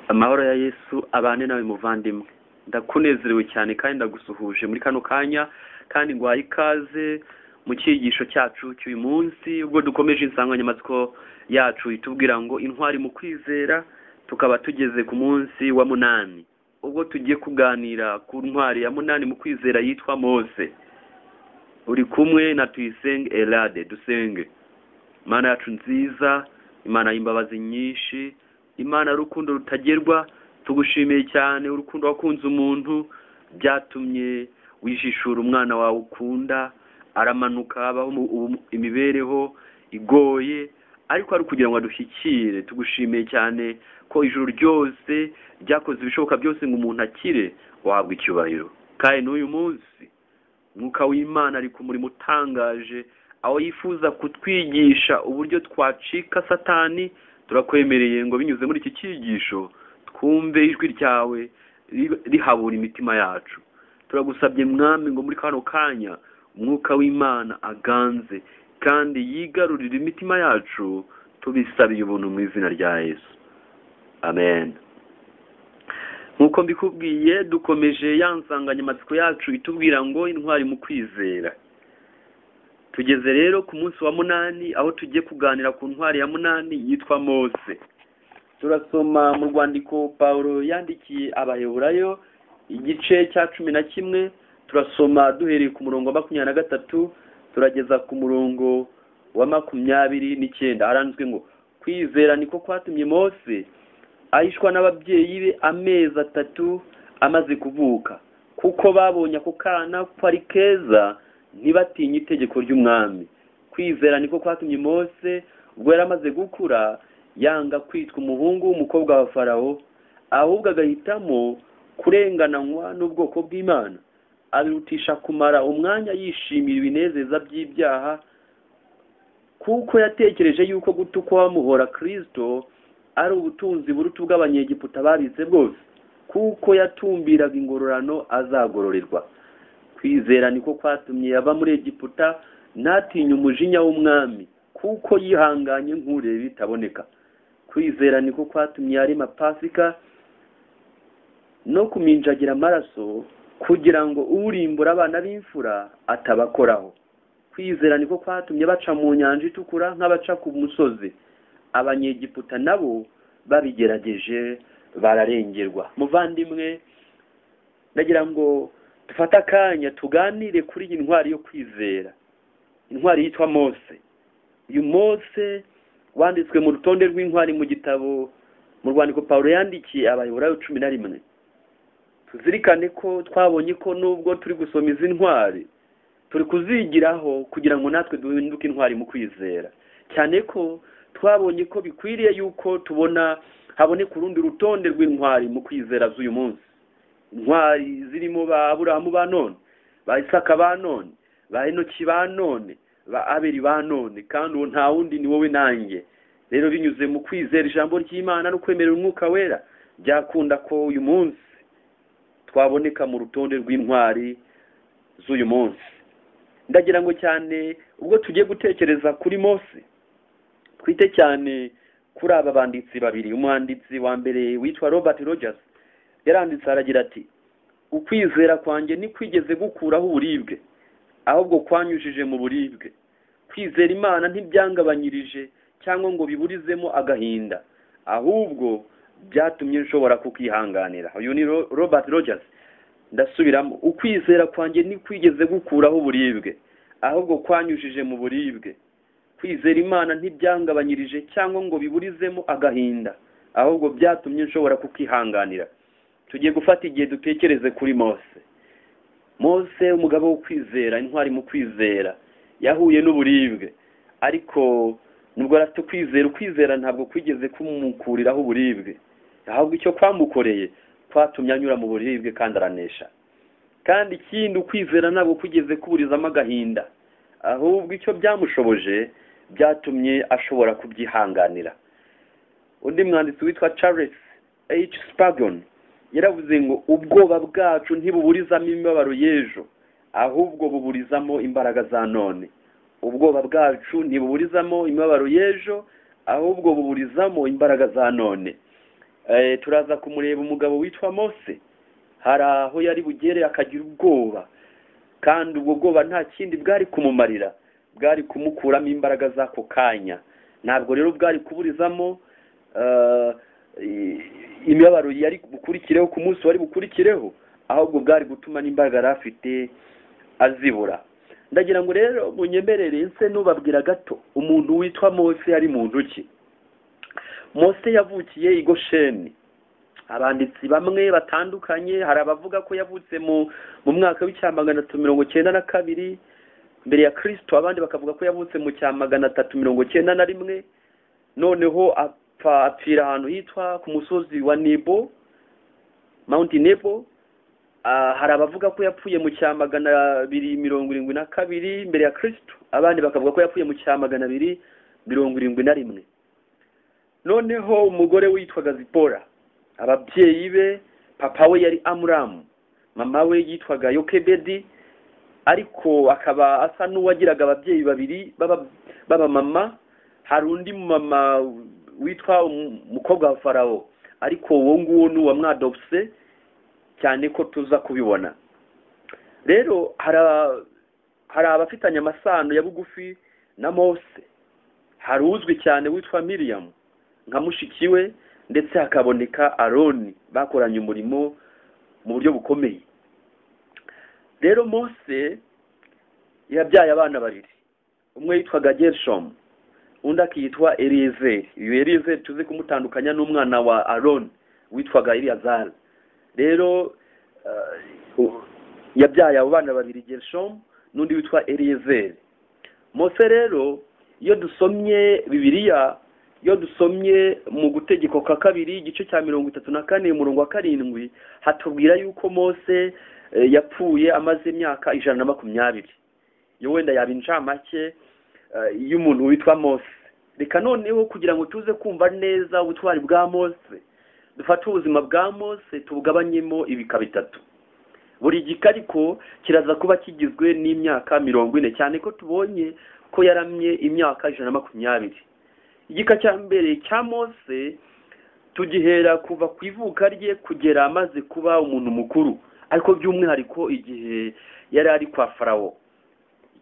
amahoro ya yesu abane nawe muvandimwe ndakunezerewe cyane kandi ndagusuhuje muri kano kanya kandi ngwaye ikaze mu cyigisho cyacu cy'uyu munsi ubwo dukomeje insanganyamatsiko yacu itubwira ngo intwari mu kwizera tukaba tugeze ku munsi wa munani ubwo tugiye kuganira ku ntwari ya munani mu kwizera yitwa mose uri kumwe na tuyisenge elade dusenge imana yacu nziza imana y'imbabazi nyinshi imana rukundo rutagerwa tugushimiye cyane urukundo wakunze umuntu byatumye wishishura umwana wawe ukunda aramanuka abaho mu- ubu- imibereho igoye ariko ari ukugira ngo adushyikire tugushimiye cyane ko ijuru ryose ryakoze ibishoboka byose ngo umuntu akire wahabwa icyubahiro kandi n'uyu munsi mwuka w'imana ari ku murimo utangaje aho yifuza kutwigisha uburyo twacika satani turakwemereye ngo binyuze muri iki cyigisho twumve ijwi ryawe ri- rihabura imitima yacu turagusabye mwami ngo muri kano kanya umwuka w'imana aganze kandi yigarurire imitima yacu tubisabiye ubuntu mu izina rya yesu amen nk'uko mbikubwiye dukomeje ya nsanganyamatsiko yacu itubwira ngo intwari mu kwizera tugeze rero ku munsi wa munani aho tugiye kuganira ku ntwari ya munani yitwa mose turasoma mu rwandiko pawulo yandikiye abaheburayo igice cya cumi na kimwe turasoma duhereye ku murongo wa makumyabiri na gatatu turageza ku murongo wa makumyabiri n'icyenda haranditswe ngo kwizera niko kwatumye mose ahishwa n'ababyeyi be amezi atatu amaze kuvuka kuko babonye ako kana ko ari keza ntibatinye itegeko ry'umwami kwizera niko kwatumye mose ubwo yari amaze gukura yanga kwitwa umuhungu w'umukobwa wa farawo ahubwo agahitamo kurengananywa n'ubwoko bw'imana abirutisha kumara umwanya yishimira ibinezeza by'ibyaha kuko yatekereje yuko gutukwa bamuhora kirisito ari ubutunzi buruta ubw'abanyegiputa babitse bwose kuko yatumbiraga ingororano azagororerwa kwizera niko kwatumye ava muri egiputa ntatinya umujinya w'umwami kuko yihanganye nk'ureba bitaboneka kwizera niko kwatumye yarema pasika no kuminjagira amaraso kugira ngo urimbura abana b'imfura atabakoraho kwizera niko kwatumye baca mu nyanja itukura nk'abaca ku musozi abanyegiputa nabo babigerageje bararengerwa muvandimwe ndagira ngo dufate akanya tuganire kuri iyi ntwari yo kwizera intwari yitwa mose uyu mose wanditswe mu rutonde rw'intwari mu gitabo mu rwandiko pawulo yandikiye abayobora cumi na rimwe tuzirikane ko twabonye ko nubwo turi gusoma izi ntwari turi kuzigiraho kugira ngo natwe duhinduke intwari mu kwizera cyane ko twabonye ko bikwiriye yuko tubona haboneka urundi rutonde rw'intwari mu kwizera z'uyu munsi intwari zirimo ba aburahamu ba none ba isaka ba none ba enoki ba none ba abeli ba none kandi uwo nta wundi ni wowe nanjye rero binyuze mu kwizera ijambo ry'imana no kwemerera umwuka wera byakunda ko uyu munsi twaboneka mu rutonde rw'intwari z'uyu munsi ndagira ngo cyane ubwo tugiye gutekereza kuri mose twite cyane kuri aba banditsi babiri umwanditsi wa mbere witwa robert rogers yaranditse aragira ati ukwizera kwanjye ntikwigeze gukuraho uburibwe ahubwo kwanyujije mu buribwe kwizera imana ntibyangabanyirije cyangwa ngo biburizemo agahinda ahubwo byatumye nshobora kukihanganira uyu ni Ro- robert rogers ndasubiramo ukwizera kwanjye ntikwigeze gukuraho uburibwe ahubwo kwanyujije mu buribwe kwizera imana ntibyangabanyirije cyangwa ngo biburizemo agahinda ahubwo byatumye nshobora kukihanganira tugiye gufata igihe dutekereze kuri mose mose umugabo wo kwizera intwari mu kwizera yahuye n'uburibwe ariko nubwo yari afite ukwizera ukwizera ntabwo kwigeze kumukuriraho uburibwe ahubwo icyo kwamukoreye kwatumye anyura mu buribwe kandi aranesha kandi ikindi ukwizera ntabwo kwigeze kuburizamo agahinda ahubwo icyo byamushoboje byatumye ashobora kubyihanganira undi mwanditsi witwa charles h spagon yaravuze ngo ubwoba bwacu ntibuburizamo imibabaro y'ejo ahubwo buburizamo imbaraga za none ubwoba bwacu ntibuburizamo imibabaro y'ejo ahubwo buburizamo imbaraga za none Eh, turaza kumureba umugabo witwa mose hari aho yari bugere akagira ubwoba kandi ubwo bwoba nta kindi bwari kumumarira bwari kumukuramo imbaraga z'ako kanya ntabwo rero bwari kuburizamo eh, i- imibabaro yari bukurikireho ku munsi wari bukurikireho ahubwo bwari gutuma n'imbaraga yari afite azibura ndagira ngo rero munyemerere nse nubabwira gato umuntu witwa mose yari muntu ki mose yavukiye i gosheni abanditsi bamwe batandukanye hari abavuga ko yavutse mu mu mwaka w'icya magana atatu mirongo cyenda na kabiri mbere ya kirisito abandi bakavuga ko yavutse mu cya magana atatu mirongo cyenda na rimwe noneho apfa apfira ahantu hitwa ku musozi wa nebo mount nebo Ah, hari abavuga ko yapfuye mu cya magana abiri mirongo irindwi na kabiri mbere ya kirisito abandi bakavuga ko yapfuye mu cya magana abiri mirongo irindwi na rimwe noneho umugore witwaga zipora ababyeyi be papa we yari amuramu mama we yitwaga yokebedi ariko akaba asa n'uwagiraga ababyeyi babiri b'aba- b'abamama hari undi mama witwa um- umukobwa wa farawo ariko uwo nguwo ni uwamwadopse cyane ko tuza kubibona rero hari a- hari abafitanye amasano ya bugufi na mose hari uzwi cyane witwa miriyamu nka mushiki we ndetse hakaboneka aroni bakoranye umurimo mu buryo bukomeye rero mose yabyaye abana babiri umwe yitwaga gershomu undi akitwa elizeri uyu elizeri tuzi kumutandukanya n'umwana wa aroni witwaga eliyazari rero eh, u- yabyaye abo bana babiri gershomu n'undi witwa eliyezeri mose rero iyo dusomye bibiliya iyo dusomye mu gutegeko kwa kabiri igice cya mirongo itatu na kane umurongo wa karindwi hatubwira yuko mose eh, yapfuye amaze imyaka ijana na makumyabiri yo wenda yaba incamake eh, y'umuntu witwa mose reka noneho kugira ngo tuze kumva neza ubutwari bwa mose dufate ubuzima bwa mose tubugabanyemo ibika bitatu buri gika ariko kiraza kuba kigizwe n'imyaka mirongo ine cyane ko tubonye ko yaramye imyaka ijana na makumyabiri igika cya mbere cya mose tugihera kuva ku ivuka rye kugera amaze kuba umuntu mukuru ariko by'umwihariko igihe yari ari kwa farawo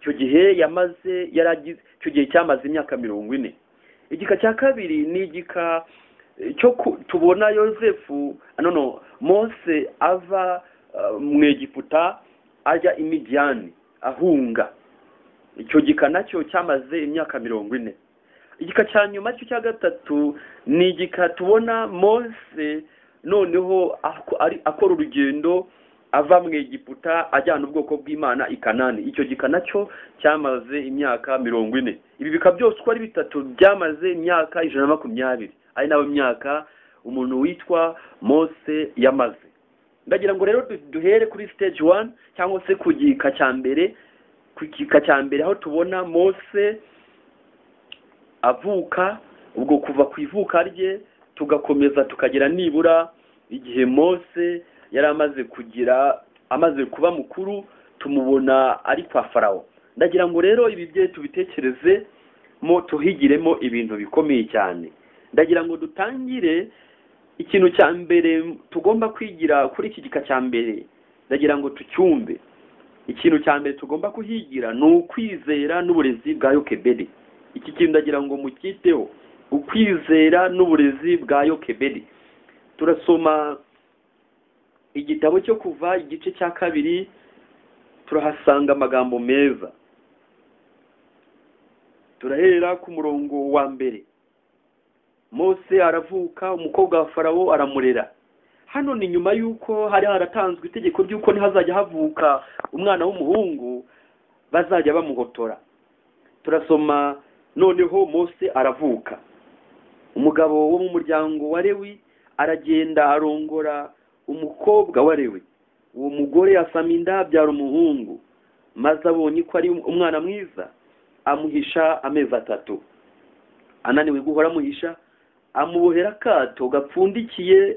icyo gihe yamaze yari agize icyo gihe cyamaze imyaka mirongo ine igika cya kabiri ni igika eh, cyo ku- tubona yosefu ah, no no mose ava eh, mu egiputa ajya i midiyani ahunga icyo gika nacyo cyamaze imyaka mirongo ine igika cya nyuma cyo cya gatatu ni igika tubona mose noneho ako- ari- akora urugendo ava mu egiputa ajyana ubwoko bw'imana i kanani icyo gika nacyo cyamaze imyaka mirongo ine ibi bika byose uko ari bitatu byamaze imyaka ijana na makumyabiri ari nayo myaka umuntu witwa mose yamaze ndagira ngo rero du- duhere kuri stage one cyangwa se ku gika cya mbere ku gika cya mbere aho tubona mose avuka ubwo kuva ku ivuka rye tugakomeza tukagera nibura igihe mose yari amaze kugira amaze kuba mukuru tumubona ari kwa farawo ndagira ngo rero ibi bye tubitekereze mo tuhigiremo ibintu bikomeye cyane ndagira ngo dutangire ikintu cya mbere tugomba kwigira kuri iki gika cya mbere ndagira ngo tucyumve ikintu cya mbere tugomba kuhigira ni ukwizera n'uburezi bwa yokebedi iki kintu ndagira ngo mucyiteho ukwizera n'uburezi bwa yokebedi turasoma igitabo cyo kuva igice cya kabiri turahasanga amagambo meza turahera ku murongo wa mbere mose aravuka umukobwa wa farawo aramurera hano ni nyuma y'uko hari haratanzwe itegeko ry'uko ntihazajya havuka umwana w'umuhungu bazajya bamuhotora turasoma noneho mose aravuka umugabo wo mu muryango wa lewi aragenda arongora umukobwa wa lewi uwo mugore asama inda abyara umuhungu maze abonye ko ari umwana mwiza amuhisha amezi atatu ananiwe guhora amuhisha amubohera akato gapfundikiye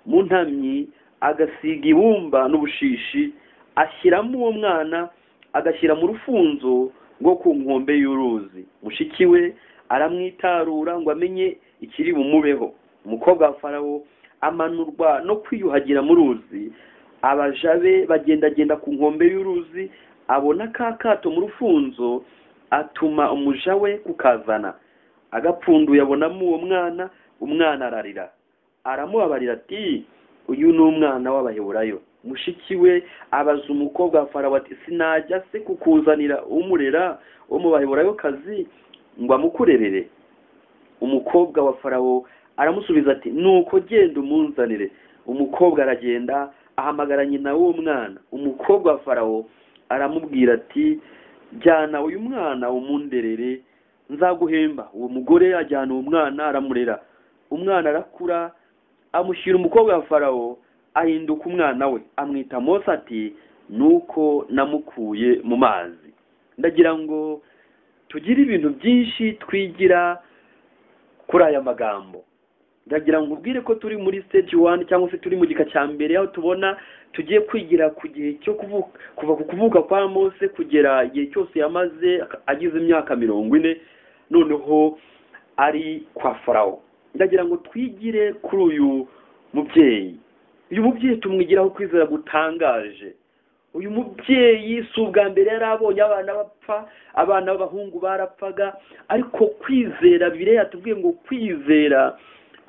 mu ntamyi agasiga ibumba n'ubushishi ashyiramo uwo mwana agashyira mu rufunzo rwo ku nkombe y'uruzi mushiki we aramwitarura ngo amenye ikiri bumubeho umukobwa wa farawo amanurwa no kwiyuhagira mu ruzi abaja be bagendagenda ku nkombe y'uruzi abona ka kato mu rufunzo atuma umuja we kukazana agapfunduye abonamo uwo mwana umwana ararira aramubabarira ati uyu ni umwana w'abaheburayo mushiki we abaza umukobwa wa farawo ati sinajya se kukuzanira umurera wo mu baheburayokazi ngo amukurerere umukobwa wa farawo aramusubiza ati nuko genda umunzanire umukobwa aragenda ahamagara nyina w'uwo mwana umukobwa wa farawo aramubwira ati jyana uyu mwana umunderere nzaguhemba uwo mugore ajyana uwo mwana aramurera umwana arakura amushyira umukobwa wa farawo ahinduka umwana we amwita mose ati nuko namukuye mu mazi ndagira ngo tugire ibintu byinshi twigira kuri aya magambo ndagira ngo ubwire ko turi muri stage wani cyangwa se turi mu gika cya mbere aho tubona tugiye kwigira ku gihe cyo kuvuka kuva ku kuvuka kwa mose kugera igihe cyose yamaze agize imyaka mirongo ine noneho ari kwa farawo ndagira ngo twigire kuri uyu mubyeyi uyu mubyeyi tumwigiraho kwizera gutangaje uyu mubyeyi si ubwa mbere yari abonye abana bapfa abana b'abahungu barapfaga ariko kwizera bireya tubwiye ngo kwizera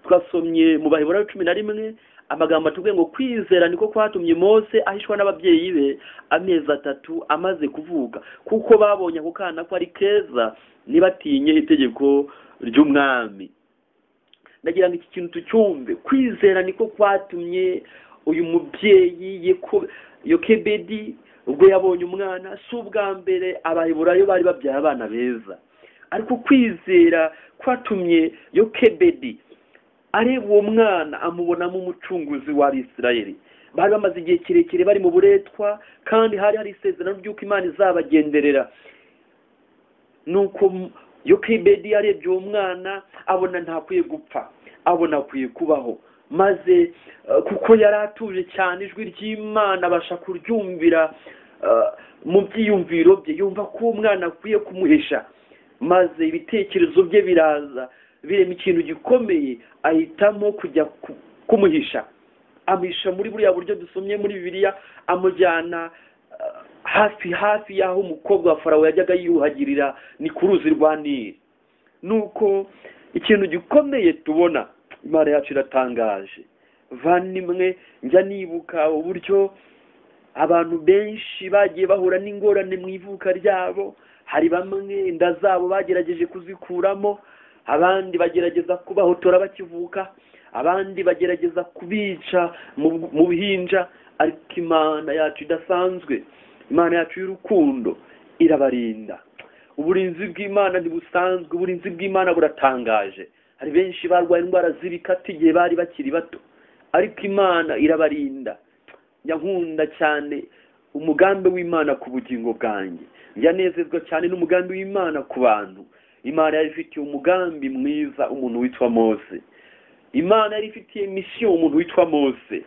twasomye mu baheburayo cumi na rimwe amagambo atubwiye ngo kwizera niko kwatumye mose ahishwa n'ababyeyi be amezi atatu amaze kuvuka kuko babonye ako kana ko ari keza ntibatinye itegeko ry'umwami ndagira ngo iki kintu tucyumve kwizera niko kwatumye uyu mubyeyi yeko- yokebedi ubwo yabonye umwana si ubwa mbere abaheburayo bari babyaye abana beza ariko kwizera kwatumye yokebedi areba uwo mwana amubonamo umucunguzi w'abisirayeli bari bamaze igihe kirekire bari mu buretwa kandi hari hari isezerano ry'uko imana izabagenderera nuko m- yokebedi yarebye uwo mwana abona ntakwiye gupfa abona akwiye kubaho maze eh, kuko yari atuje cyane ijwi ry'imana abasha kuryumvira eh, mu byiyumviro bye yumva ko uwo mwana akwiye kumuhisha maze ibitekerezo bye biraza birema ikintu gikomeye ahitamo kujya ku- kumuhisha amuhisha muri buriya buryo dusomye muri bibiliya amujyana eh, hafi hafi y'aho umukobwa wa farawo yajyaga yiyuhagirira ni ku ruzi rwa nili nuko ikintu gikomeye tubona imana yacu iratangaje vanimwe njya nibuka uburyo abantu benshi bagiye bahura n'ingorane mu ivuka ryabo hari bamwe inda zabo bagerageje kuzikuramo abandi bagerageza kubahotora bakivuka abandi bagerageza kubica mu mu buhinja ariko imana yacu idasanzwe imana yacu y'urukundo irabarinda uburinzi bw'imana ntibusanzwe uburinzi bw'imana buratangaje hari benshi barwaye indwara z'ibikatu igihe bari bakiri bato ariko imana irabarinda yankunda cyane umugambi w'imana ku bugingo bwanjye yanezezwa cyane n'umugambi w'imana ku bantu imana yari ifitiye umugambi mwiza umuntu witwa mose imana yari ifitiye misiyo umuntu witwa mose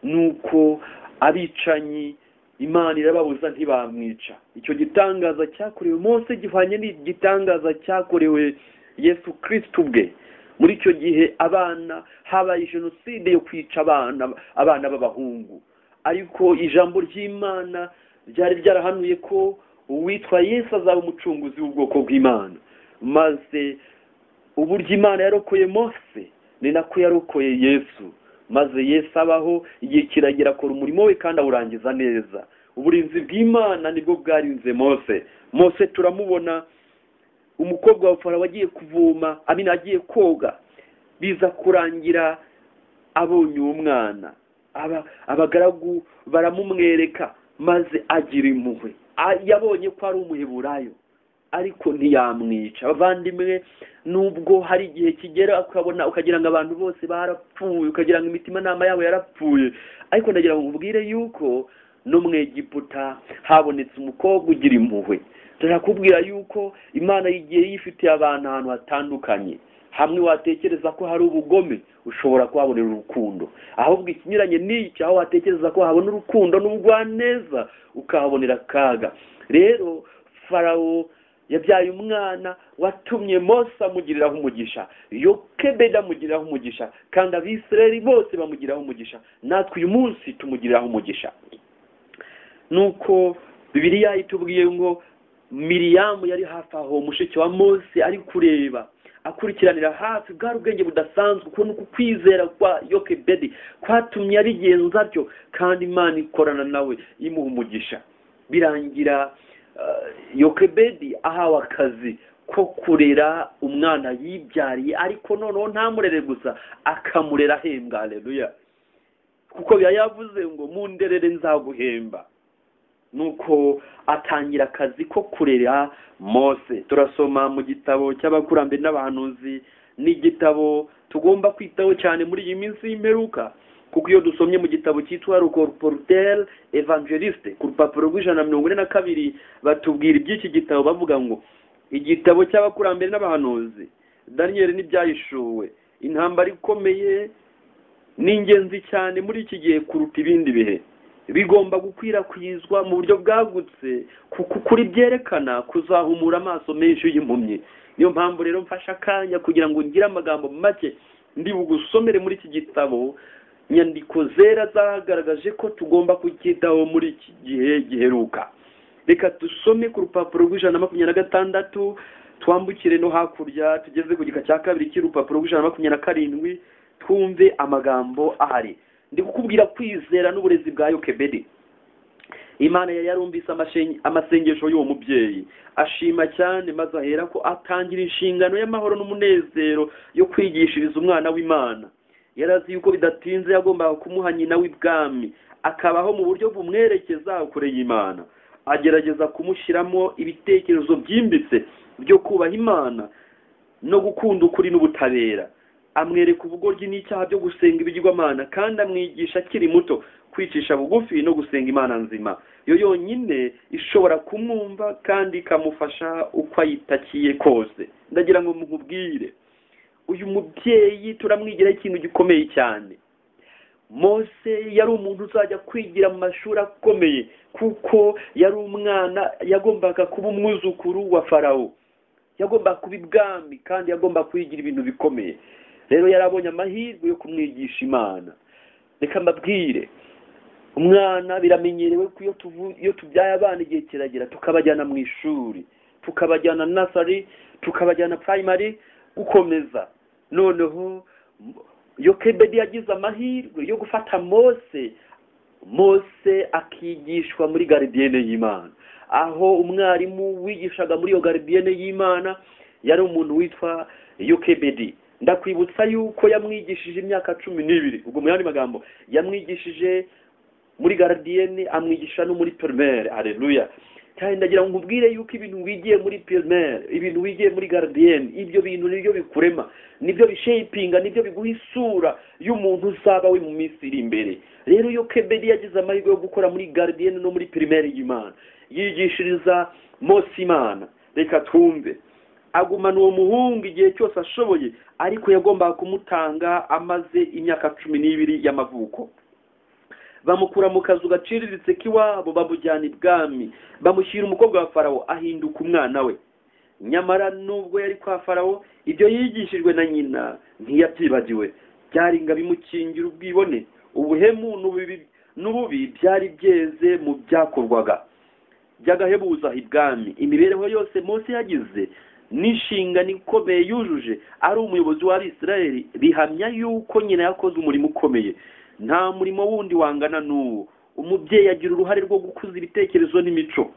nuko abicanyi imana irababuza ntibamwica icyo gitangaza cyakorewe mose gihwanye n'igitangaza cyakorewe yesu kristo ubwe muri icyo gihe abana habaye jenoside yo kwica abana abana b'abahungu ariko ijambo ry'imana ryari ryarahanuye ko uwitwa yesu azaba umucunguzi w'ubwoko bw'imana maze uburyo imana yarokoye mose ni nako yarokoye yesu maze yesu abaho igihe kiragira akora umurimo we kandi awurangiza neza uburinzi bw'imana nibwo bwarinze mose mose turamubona umukobwa wa farawo agiye kuvoma amina agiye koga biza kurangira abonye uwo mwana aba abagaragu baramumwereka maze agira impuhwe A- yabonye ko ari umuheburayo ariko ntiyamwica abavandimwe nubwo hari igihe kigera ukabona ukagira ngo abantu bose barapfuye ukagira ngo imitimanama yabo yarapfuye ariko ndagira ngo nkubwire yuko no mu egiputa habonetse umukobwa ugira impuhwe turakubwira yuko imana igiye yifitiye abantu ahantu hatandukanye hamwe watekereza ko hari ubugome ushobora kuhabonera urukundo ahubwo ikinyuranye n'iki aho watekereza ko habona urukundo n'ubugwaneza ukahabonera akaga rero farawo yabyaye umwana watumye mose amugiriraho umugisha yokebeda amugiriraho umugisha kandi abisirayeli bose bamugiriraho umugisha natwe uyu munsi tumugiriraho umugisha nuko bibiliya itubwiye ngo miriyamu yari hafi aho mushiki wa mose ari kureba akurikiranira hafi bwari ubwenge budasanzwe ukuntu uku kwizera kwa yokebedi kwatumye abigenza atyo kandi imana ikorana nawe imuha umugisha birangira yokebedi ahawe akazi ko kurera umwana yibyariye ariko noneho ntamurere gusa akamurera ahembwa areruya kuko biba yavuze ngo mu nderere nzaguhemba nuko atangira akazi ko kurera mose turasoma mu gitabo cy'abakurambere n'abahanuzi n'igitabo tugomba kwitaho cyane muri iyi minsi y'imperuka kuko iyo dusomye mu gitabo cyitwa rukorporuteri evangeliste ku rupapuro rw'ijana na mirongo ine na kabiri batubwira iby'iki gitabo bavuga ngo igitabo cy'abakurambere n'abahanuzi daniyeli n'ibyahishuwe intambara ikomeye ni ingenzi cyane muri iki gihe kuruta ibindi bihe bigomba gukwirakwizwa mu buryo bwagutse kuko ukuri byerekana kuzahumura amaso menshi y'impumyi niyo mpamvu rero mfashe akanya kugira ngo ngire amagambo make ndi bugusomere muri iki gitabo nyandiko zera zagaragaje ko tugomba kucyitaho muri iki gihe giheruka reka dusome ku rupapuro rw'ijana na makumyabiri na gatandatu twambukire no hakurya tugeze ku gika cya kabiri cy'urupapuro rw'ijana na makumyabiri na karindwi twumve amagambo ahari ndi kukubwira kwizera n'uburezi bwa yokebedi imana yari yarumvise amasengesho y'uwo mubyeyi ashima cyane maze ahera ko atangira inshingano y'amahoro n'umunezero yo kwigishiriza umwana w'imana yarazi yuko bidatinze yagombaga kumuha nyina w'ibwami akabaho mu buryo bumwerekeza kure y'imana agerageza kumushyiramo ibitekerezo byimbitse byo kubaha imana no gukunda ukuri n'ubutabera amwereka ubugoryi n'icyaha byo gusenga ibigirwamana kandi amwigisha akiri muto kwicisha bugufi no gusenga imana nzima yo yonyine ishobora kumwumva kandi ikamufasha uko ayitakiye kose ndagira ngo mukubwire uyu mubyeyi turamwigiraho ikintu gikomeye cyane mose yari umuntu uzajya kwigira mu mashuri akomeye kuko yari umwana yagombaga kuba umwuzukuru wa farawo yagombaga kuba ibwami kandi yagomba kwigira ibintu bikomeye rero yarabonye amahirwe yo kumwigisha imana reka mbabwire umwana biramenyerewe ko iyo tubyaye abana igihe kiragera tukabajyana mu ishuri tukabajyana nasari tukabajyana purayimari gukomeza noneho yokebedi yagize amahirwe yo gufata mose mose akigishwa muri garidiyene y'imana aho umwarimu wigishaga muri iyo garidiyene y'imana yari umuntu witwa yokebedi ndakwibutsa yuko yamwigishije imyaka cumi n'ibiri ubwo mu yandi magambo yamwigishije muri garidiyene amwigisha no muri perimere areruya kandi ndagira ngo nkubwire yuko ibintu wigiye muri pirimeri ibintu wigiye muri garidiyeni ibyo bintu nibyo bikurema nibyo bishepinga nibyo biguha isura y'umuntu uzaba we mu minsi iri imbere rero iyo kebedi yagize amahirwe yo gukora muri garidiyeni no muri pirimeri y'imana yigishiriza mose imana reka twumve agumana uwo muhungu igihe cyose ashoboye ariko yagombaga kumutanga amaze imyaka cumi n'ibiri y'amavuko bamukura mu kazu gaciriritse k'iwabo bamujyana ibwami bamushyira umukobwa wa farawo ahinduka umwana we nyamara nubwo yari kwa farawo ibyo yigishijwe na nyina ntiyabyibagiwe byari ngo abimukingira ubwibone ubuhemu n'ububi byari byeze mu byakorwaga by'agahebuza ibwami imibereho yose munsi yagize n'inshingano ikomeye yujuje ari umuyobozi wa Isiraheli bihamya yuko nyina yakoze umurimo ukomeye nta murimo wundi wangana n'uwo umubyeyi agira uruhare rwo gukuza ibitekerezo n'imico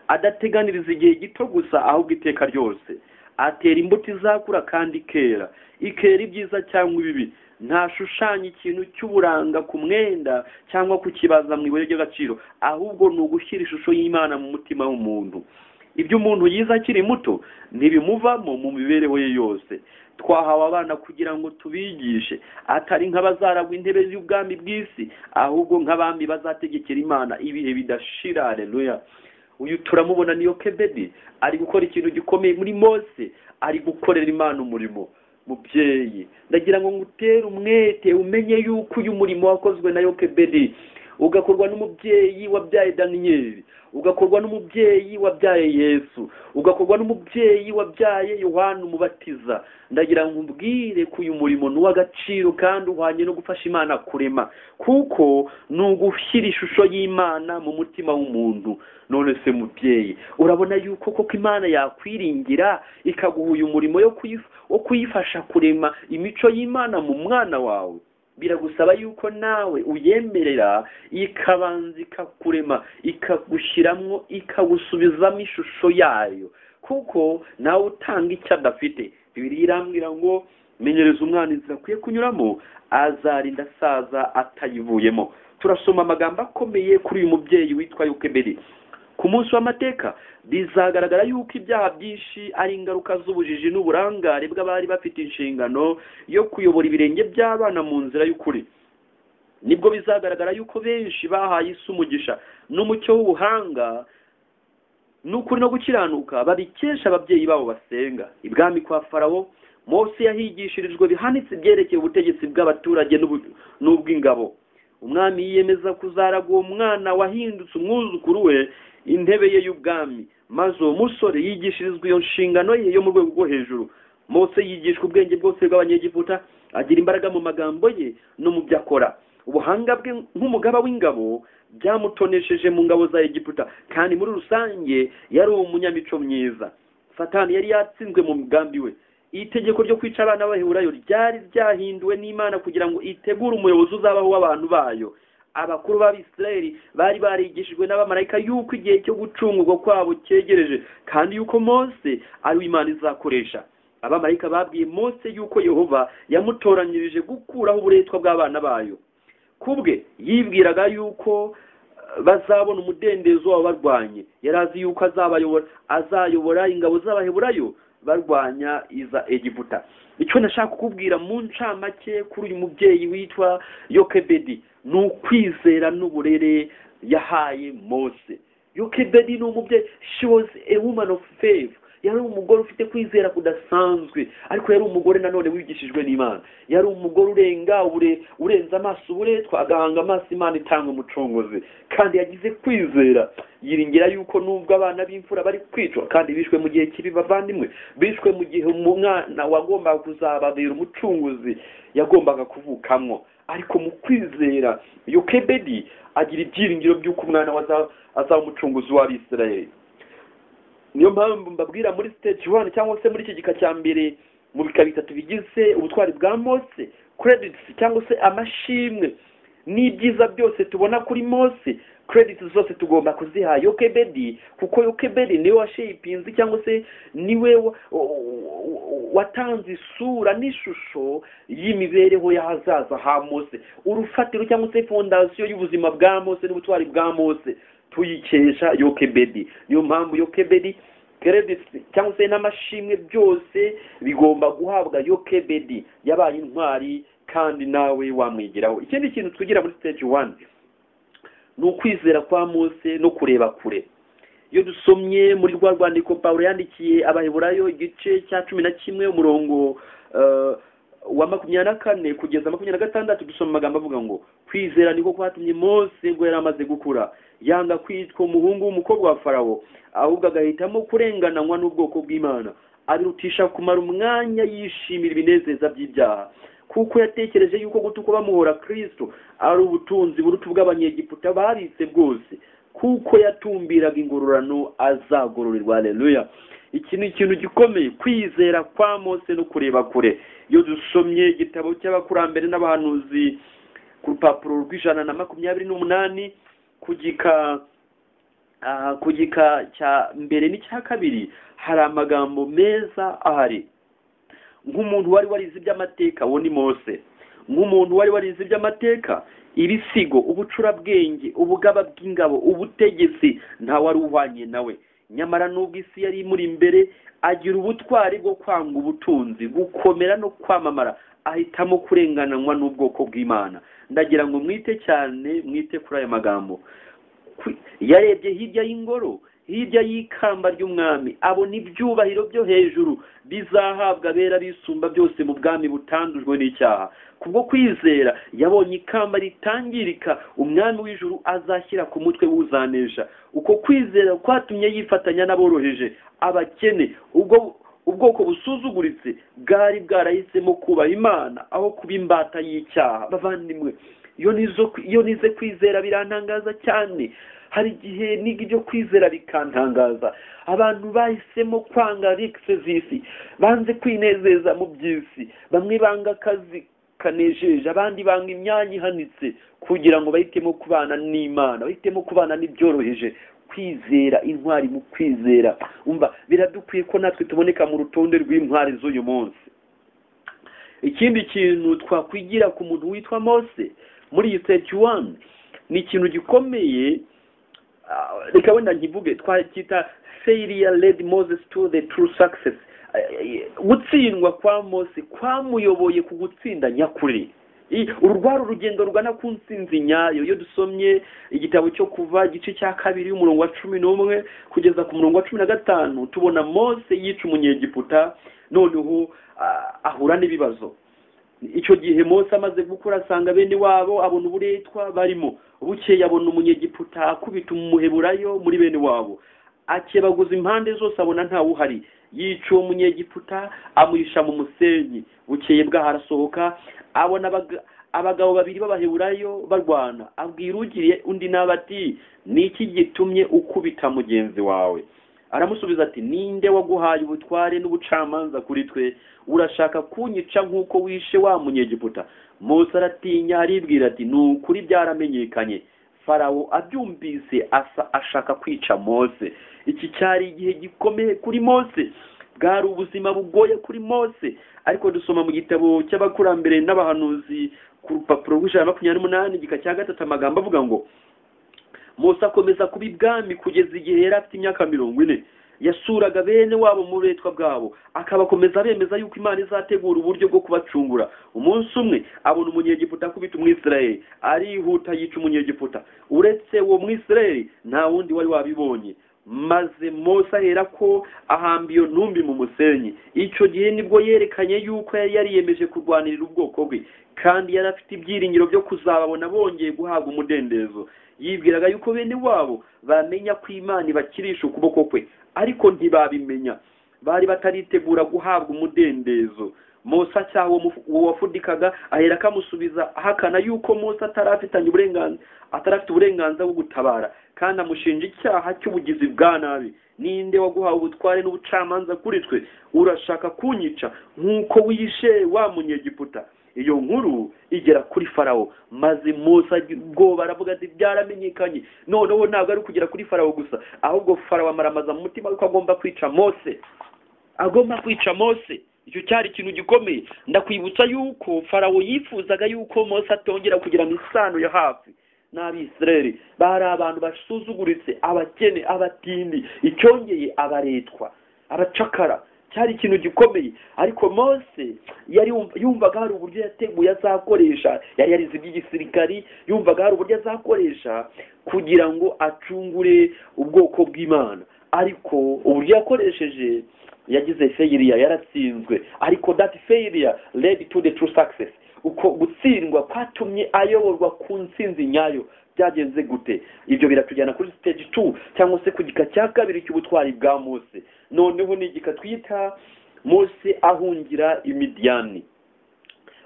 adateganiriza igihe gito gusa ahubwo iteka ryose atera imbuto izakura kandi ikera ikera ibyiza cyangwa ibibi ntashushanya ikintu cy'uburanga ku mwenda cyangwa kukibaza mu ibuye ry'agaciro ahubwo ni ugushyira ishusho y'imana mu mutima w'umuntu ibyo umuntu yize akiri muto ntibimuvamo mu mibereho ye yose twahawe abana kugira ngo tubigishe atari nk'abazaragwa intebe y'ubwami bw'isi ahubwo nk'abami bazategekera imana ibihe bidashira areruya uyu turamubona niyo kebedi ari gukora ikintu gikomeye muri mose ari gukorera imana umurimo mubyeyi ndagira ngo ngutere umwete umenye yuko uyu murimo wakozwe na yokebedi ugakorwa n'umubyeyi wabyaye daniyeli ugakorwa n'umubyeyi wabyaye yesu ugakorwa n'umubyeyi wabyaye yohani umubatiza ndagira ngo umbwire ko uyu murimo ni uw'agaciro kandi uhwanye no gufasha imana kurema kuko ni ugushyira ishusho y'imana mu mutima w'umuntu none se mubyeyi urabona yuko koko imana yakwiringira ikaguha uyu murimo yo kuyif- wo kuyifasha kurema imico y'imana mu mwana wawe biragusaba yuko nawe uyemerera ikabanza ikakurema ikagushyiramo ikagusubizamo ishusho yayo kuko nawe utanga icyo adafite bibiri irambwira ngo menyereza umwana inzira akwiye kunyuramo azarinda asaza atayivuyemo turasoma amagambo akomeye kuri uyu mubyeyi witwa yukeberi ku munsi w'amateka bizagaragara yuko ibyaha byinshi ari ingaruka z'ubujiji n'uburangare bw'abari bafite inshingano yo kuyobora ibirenge by'abana mu nzira y'ukuri nibwo bizagaragara yuko benshi bahaye isi umugisha n'umucyo w'ubuhanga n'ukuri no gukiranuka babikesha ababyeyi babo basenga ibwami kwa farawo mose yahigishirijwe bihanitse ibyerekeye ubutegetsi bw'abaturage n'ubu- n'ubw'ingabo umwami yiyemeza kuzaraga uwo mwana wahindutse umwuzukuru we intebe ye y'ubwami maze uwo musore yigishirizwa iyo nshingano ye yo mu rwego rwo hejuru mose yigishwa ubwenge bwose bw'abanyegiputa agira imbaraga mu magambo ye no mu byo akora ubuhanga bwe nk'umugaba w'ingabo byamutonesheje mu ngabo za egiputa kandi muri rusange yari umunyamico myiza satani yari yatsinzwe mu mugambi we itegeko ryo kwica abana b'abaheburayo ryari ryahinduwe n'imana kugira ngo itegure umuyobozi uzabaho w'abantu bayo abakuru b'abisirayeli bari barigishijwe n'abamarayika yuko igihe cyo gucungurwa kwabo cyegereje kandi yuko mose ari we imana izakoresha abamarayika babwiye mose yuko yehova yamutoranyirije gukuraho uburetwa bw'abana bayo kubwe yibwiraga yuko eh, bazabona umudendezo w'ababarwanye yari azi yuko azabayobora azayobora ingabo z'abaheburayo barwanya iza egiputa icyo nashaka kukubwira mu ncamake kuri uyu mubyeyi witwa yokebedi ni ukwizera n'uburere yahaye mose yokebedi ni umubyeyi she was a woman of faith yari umugore ufite kwizera kudasanzwe ariko yari umugore nanone wigishijwe n'imana yari umugore urenga ubure urenze amaso uburetwa agahanga amaso imana itanga umucongozi kandi yagize kwizera yiringira yuko nubwo abana b'imfura bari kwicwa kandi bishwe mu gihe kibi bavandimwe bishwe mu gihe umwana wagombaga kuzababera umucunguzi yagombaga kuvukamwo ariko mu kwizera yokebedi agira ibyiringiro by'uko umwana we aza- azaba umucunguzi w'abisirayeli niyo mpamvu mbabwira muri stage one cyangwa se muri iki gika cya mbere mu bika bitatu bigize ubutwari bwa mose credits cyangwa se amashimwe n'ibyiza byose tubona kuri mose credits zose tugomba kuziha yokebedi kuko yokebedi niwe washepinze cyangwa se niwe wa- watanze isura n'ishusho y'imibereho y'ahazaza ha mose urufatiro cyangwa se fondasiyo y'ubuzima bwa mose n'ubutwari bwa mose tuyikesha yokebedi niyo mpamvu yokebedi credits cyangwa se n'amashimwe byose bigomba guhabwa yokebedi yabaye intwari kandi nawe wamwigiraho ikindi kintu twigira muri stage one ni ukwizera kwa mose no kureba kure iyo dusomye muri rwa rwandiko pawulo yandikiye abaheburayo igice cya cumi na kimwe umurongo eh, wa makumyabiri na kane kugeza makumyabiri na gatandatu dusoma amagambo avuga ngo kwizera niko kwatumye mose ngo yari amaze gukura yanga kwitwa umuhungu w'umukobwa wa farawo ahubwo agahitamo kurengananywa n'ubwoko bw'imana abirutisha kumara umwanya yishimira ibinezeza by'ibyaha kuko yatekereje yuko gutuka bamuhora kristo ari ubutunzi buruta ubw'abanyegiputa babitse bwose kuko yatumbiraga ingororano azagororerwa aleluya iki ni ikintu gikomeye kwizera kwa mose no kureba kure iyo dusomye igitabo cy'abakurambere n'abahanuzi ku rupapuro rw'ijana na makumyabiri n'umunani ku gika ah, ku gika cya mbere n'icya kabiri hari amagambo meza ahari nk'umuntu wari warize iby'amateka uwo ni mose nk'umuntu wari warize iby'amateka ibisigo ubucurabwenge ubugaba bw'ingabo ubutegetsi nta wari uhwanye nawe nyamara n'ubwo isi yari imuri imbere agira ubutwari bwo kwanga ubutunzi gukomera no kwamamara ahitamo kurengananywa n'ubwoko bw'imana ndagira ngo mwite cyane mwite kuri aya magambo Kwi- yarebye hirya y'ingoro hirya y'ikamba ry'umwami abona ibyubahiro byo hejuru bizahabwa abera bisumba byose mu bwami butandujwe n'icyaha kubwo kwizera yabonye ikamba ritangirika umwami w'ijuru azashyira ku mutwe w'uzanesha uko kwizera kwatumye yifatanya n'aboroheje abakene ubwo ubwoko busuzuguritse bwari bwarahisemo kubaha imana aho kuba imbata y'icyaha bavandimwe iyo nizo iyo nize kwizera birantangaza cyane hari igihe niga ibyo kwizera bikantangaza abantu bahisemo kwanga rikise z'isi banze kwinezeza mu by'isi bamwe banga akazi kanejeje abandi banga imyanya ihanitse kugira ngo bahitemo kubana n'imana bahitemo kubana n'ibyoroheje kwizera intwari mu kwizera umva biradukwiye ko natwe tuboneka mu rutonde rw'intwari z'uyu munsi ikindi kintu twakwigira ku muntu witwa mose muri iyi seti wani ni ikintu gikomeye reka wenda nkivuge twacyita failure led moses to the true success gutsindwa kwa mose kwamuyoboye ku gutsinda nyakuri uru rwari urugendo rugana ku nsinzi nyayo iyo dusomye igitabo cyo kuva igice cya kabiri umurongo wa cumi n'umwe kugeza ku murongo wa cumi na gatanu tubona mose yica umunyegiputa noneho ahura n'ibibazo icyo gihe Mose amaze gukora asanga bene wabo abona uburetwa barimo bukeye abona umunyegiputa akubita umuheburayo muri bene wabo akebaguza impande zose abona ntawe uhari yica uwo munyegiputa amuhisha mu musenyi bukeye bwaho arasohoka abona abagabo babiri b'abaheburayo barwana abwira ugiriye undi nawe ati niki gitumye ukubita mugenzi wawe aramusubiza ati ninde waguhaye ubutware n'ubucamanza kuri twe urashaka kunyica nk'uko wishe wa munyegiputa Mose aratinya aribwira ati ni ukuri byaramenyekanye farawo abyumvise asa ashaka kwica Mose iki cyari igihe gikomeye kuri Mose bwari ubuzima bugoye kuri Mose ariko dusoma mu gitabo cy'abakurambere n'abahanuzi ku rupapuro rw'ijana makumyabiri n'umunani igika cya gatatu amagambo avuga ngo Mose akomeza kuba ibwami kugeza igihe yari afite imyaka mirongo ine yasuraga bene wabo mu buretwa bwabo akabakomeza bemeza yuko imana izategura uburyo bwo kubacungura umunsi umwe abona umunyegiputa akubita umwisirayeli arihuta yica umunyegiputa uretse uwo mwisirayeli nta wundi wari wabibonye maze Mose ahera ko ahamba iyo ntumbi mu musenyi icyo gihe nibwo yerekanye yuko yari yariyemeje kurwanirira ubwoko bwe kandi yari afite ibyiringiro byo kuzababona bongeye guhabwa umudendezo yibwiraga yuko bene wabo bamenya ko imana ibakirisha ukuboko kwe ariko ntibabimenya bari bataritegura guhabwa umudendezo Mose cyangwa uwo wafudikaga ahera akamusubiza ahakana yuko Mose atarafitanye uburenganzira atarafite uburenganzira bwo gutabara kandi amushinja icyaha cy'ubugizi bwa nabi ninde waguhawe ubutware n'ubucamanza kuri twe urashaka kunyica nk'uko wishe wa munyegiputa iyo nkuru igera kuri farawo maze Musa ubwoba aravuga ati byaramenyekanye noneho ntabwo ari ukugera kuri farawo gusa ahubwo farawo amaramaza mu mutima ko agomba kwica mose agomba kwica mose icyo cyari ikintu gikomeye ndakwibutsa yuko farawo yifuzaga yuko mose atongera kugira isano ya hafi n'abisireri bari abantu basuzuguritse abakene abatindi icyongeye abaretwa abacakara cyari ikintu gikomeye ariko mose yari yumvaga hari uburyo yateguye azakoresha yari yarize iby'igisirikari yumvaga hari uburyo azakoresha kugira ngo acungure ubwoko bw'imana ariko uburyo yakoresheje yagize feyiriya yaratsinzwe ariko dati feyiriya ledi tu de turu sakisesi uko gutsindwa kwatumye ayoborwa ku nsinzi nyayo byagenze gute ibyo biratujyana kuri siteji tu cyangwa se ku gika cya kabiri cy'ubutwari bwa mose noneho ni igika twita mose ahungira imidiyani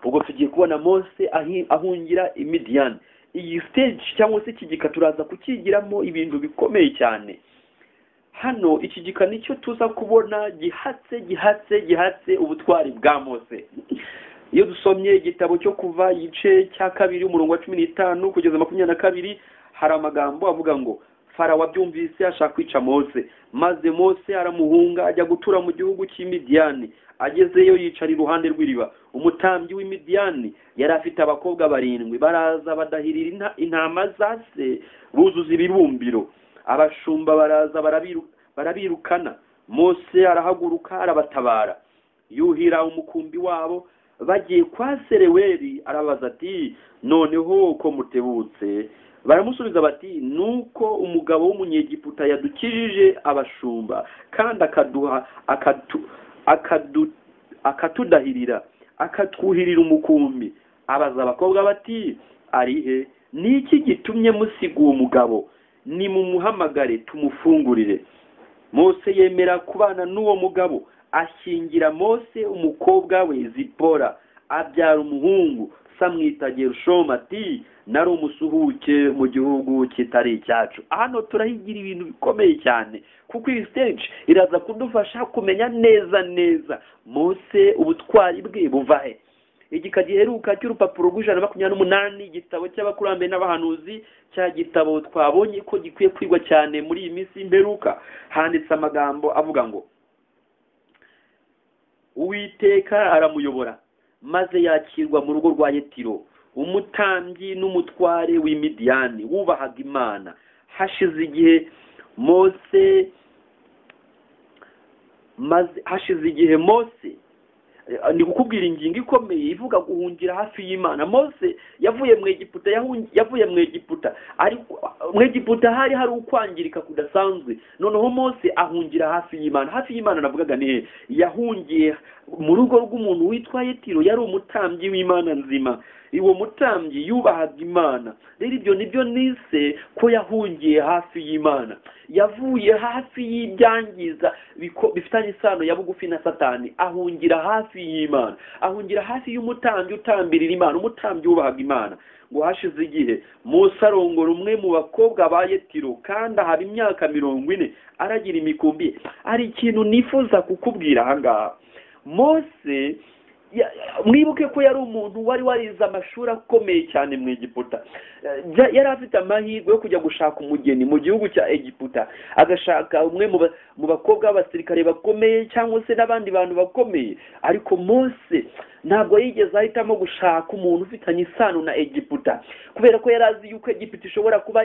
ubwo tugiye kubona mose ahungira imidiyani iyi siteji cyangwa se iki gika turaza kukigiramo ibintu bikomeye cyane hano iki gika nicyo tuza kubona gihatse gihatse gihatse ubutwari bwa mose iyo dusomye igitabo cyo kuva igice cya kabiri umurongo wa cumi n'itanu kugeza makumyabiri na kabiri hari amagambo avuga ngo farawo abyumvise ashaka kwica mose maze mose aramuhunga ajya gutura mu gihugu cy'imidiyani agezeyo yicara iruhande rw'iriba umutambyi w'imidiyani yari afite abakobwa barindwi baraza badahirira intama za se buzuza ibibumbiro abashumba baraza barabirukana mose arahaguruka arabatabara yuhira umukumbi wabo bagiye kwa sereweri arabaza ati noneho uko mutebutse baramusubiza bati ni uko umugabo w'umunyegiputa yadukijije abashumba kandi akaduha akatu akadu akatudahirira akatwuhirira umukumbi abaza abakobwa bati arihe ni iki gitumye musiga uwo mugabo nimumuhamagare tumufungurire mose yemera kubana n'uwo mugabo ashyingira mose umukobwa we zipora abyara umuhungu samwita gerushoma ati nari umusuhuke mu gihugu kitari icyacu hano turahigira ibintu bikomeye cyane kuko iyi stage iraza kudufasha kumenya neza neza mose ubutwari bwe buva he igika giheruka cy'urupapuro rw'ijana na makumyabiri n'umunani igitabo cy'abakurambere n'abahanuzi cya gitabo twabonye ko gikwiye kwigwa cyane muri iyi minsi y'imperuka handitse amagambo avuga ngo uwiteka aramuyobora maze yakirwa mu rugo rwa yetiro umutambyi n'umutware w'imidiyani wubahaga imana hashize igihe mose maze hashize igihe mose ni kukubwira ingingo ikomeye ivuga guhungira hafi y'imana mose yavuye mu egiputa yavuye mu egiputa ariko mu egiputa hari hari ukwangirika kudasanzwe noneho mose ahungira hafi y'imana hafi y'imana navugaga ni he yahungiye mu rugo rw'umuntu witwa yetiro yari umutambyi w'imana nzima uwo mutambyi yubahaga imana rero ibyo nibyo nise ko yahungiye hafi y'imana yavuye hafi y'ibyangiza bifitanye isano ya bugufi na satani ahungira hafi y'imana ahungira hafi y'umutambyi utambirira imana umutambyi wubahaga imana ngo hashize igihe Musa arongora umwe mu bakobwa ba yetiro kandi ahaba imyaka mirongo ine aragira imikumbi hari ikintu nifuza kukubwira ahangaha mose mwibuke ko yari umuntu wari warize amashuri akomeye cyane mu egiputa yari afite amahirwe yo kujya gushaka umugeni mu gihugu cya egiputa agashaka umwe mu bakobwa b'abasirikare bakomeye cyangwa se n'abandi bantu bakomeye ariko mose ntabwo yigeze ahitamo gushaka umuntu ufitanye isano na egiputa kubera ko yari azi yuko egiputa ishobora kuba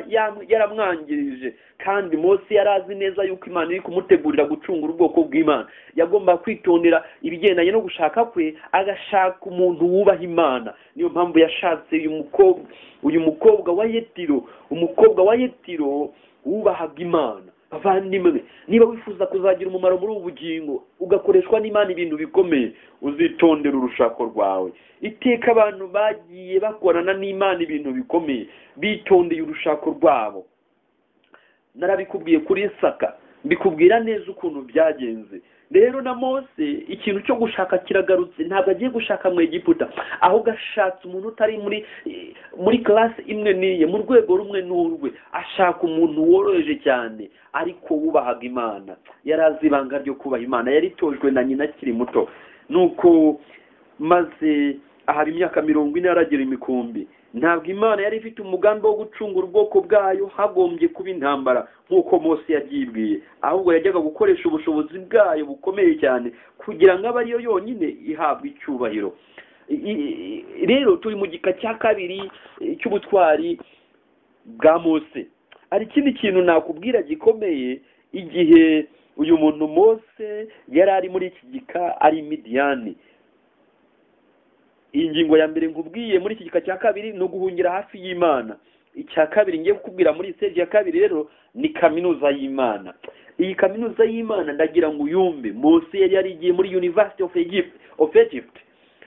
yaramwangirije kandi mose yari azi neza yuko imana iri kumutegurira gucungura ubwoko bw'imana yagomba kwitondera ibigendanye no gushaka kwe agashaka umuntu wubaha imana niyo mpamvu yashatse uyu mukobwa uyu mukobwa wa yetiro umukobwa wa yetiro wubahaga imana bavandimwe niba wifuza kuzagira umumaro muri ubu bugingo ugakoreshwa n'imana ibintu bikomeye uzitondera urushako rwawe iteka abantu bagiye bakorana n'imana ibintu bikomeye bitondeye urushako rwabo narabikubwiye kuri saka mbikubwira neza ukuntu byagenze rero na mose ikintu cyo gushaka kiragarutse ntabwo agiye gushaka mu egiputa ahubwo ashatse umuntu utari muri muri karasi imwe n'iye mu rwego rumwe n'urwe ashaka umuntu woroheje cyane ariko wubahaga imana yari azi ibanga ryo kubaha imana yaritojwe na nyina akiri muto nuko maze ahaba imyaka mirongo ine aragira imikumbi ntabwo imana yari ifite umugambi wo gucungura ubwoko bwayo hagombye kuba intambara nk'uko Mose yabyibwiye ahubwo yajyaga gukoresha ubushobozi bwayo bukomeye cyane kugira ngo abe ariyo yonyine ihabwa icyubahiro rero turi mu gika cya kabiri cy'ubutwari bwa Mose hari ikindi kintu nakubwira gikomeye igihe uyu muntu Mose yari ari muri iki gika ari midiyani iyi ngingo ya mbere nkubwiye muri iki gika cya kabiri ni uguhungira hafi y'imana icya kabiri ngiye kukubwira muri siteji ya kabiri rero ni kaminuza y'imana iyi kaminuza y'imana ndagira ngo uyumve munsi yari yarigiye muri university of Egypt of Egypt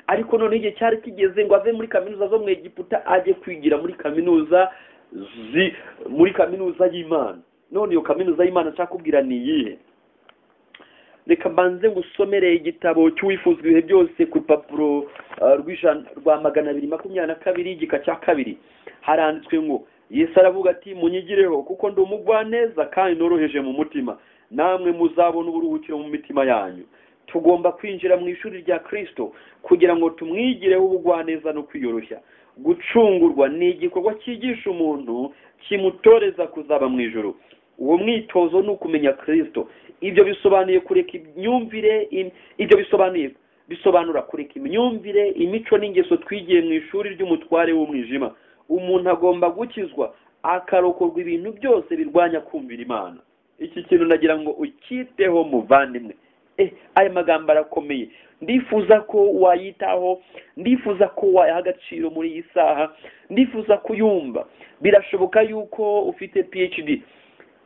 ariko noneho igihe cyari kigeze ngo ave muri kaminuza zo mu Egiputa ajye kwigira muri kaminuza zi muri kaminuza y'imana none iyo kaminuza y'imana nshaka kubwira ni iyihe reka mbanze ngusomere igitabo cy'uwifuzwa ibihe byose ku rupapuro rwa magana abiri makumyabiri na kabiri igika cya kabiri haranditswe ngo yesu aravuga ati munyigireho kuko ndi umugwaneza kandi noroheje mu mutima namwe muzabona uburuhukiro mu mitima yanyu tugomba kwinjira mu ishuri rya kirisito kugira ngo tumwigireho ubugwaneza no kwiyoroshya gucungurwa ni igikorwa cyigisha umuntu kimutoreza kuzaba mu ijoro uwo mwitozo ni ukumenya kirisito ibyo bisobanuye kureka imyumvire ibyo bisobanuye bisobanura kureka imyumvire imico n'ingeso twigiye mu ishuri ry'umutware w'umwijima umuntu agomba gukizwa akarokorwa ibintu byose birwanya kumvira imana iki kintu nagira ngo ukiteho muvandimwe eh aya magambo arakomeye ndifuza ko wayitaho ndifuza ko wayaha agaciro muri iyi saha ndifuza kuyumva birashoboka yuko ufite phd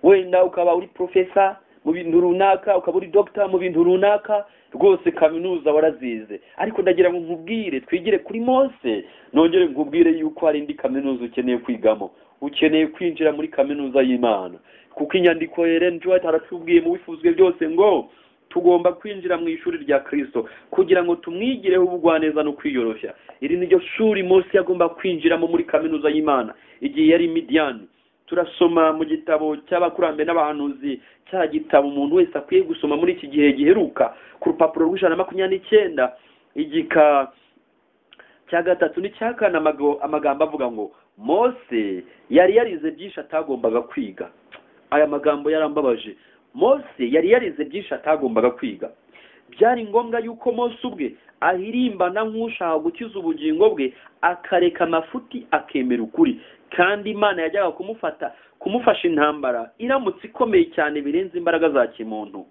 wenda ukaba uri profesa mu bintu runaka ukaba uri dogita mu bintu runaka rwose kaminuza warazize ariko ndagira ngo nkubwire twigire kuri mose nongere nkubwire yuko hari indi kaminuza ukeneye kwigamo ukeneye kwinjira muri kaminuza y'imana kuko inyandiko Ellen G. White aratubwiye mu bifuzwe byose ngo tugomba kwinjira mu ishuri rya kirisito kugira ngo tumwigireho ubugwaneza no kwiyoroshya iri ni ryo shuri mose yagomba kwinjiramo muri kaminuza y'imana igihe yari midiyani turasoma mu gitabo cy'abakurambere n'abahanuzi cya gitabo umuntu wese akwiye gusoma muri iki gihe giheruka ku rupapuro rw'ijana na makumyabiri n'icyenda igika cya gatatu n'icya kane amago- amagambo avuga ngo mose yari yarize byinshi atagombaga kwiga aya magambo yarambabaje mose yari yarize byinshi atagombaga kwiga byari ngombwa yuko mose ubwe ahirimbana nk'ushaka gukiza ubugingo bwe akareka amafuti akemera ukuri kandi imana yajyaga kumufata kumufasha intambara iramutse ikomeye cyane birenze imbaraga za kimuntu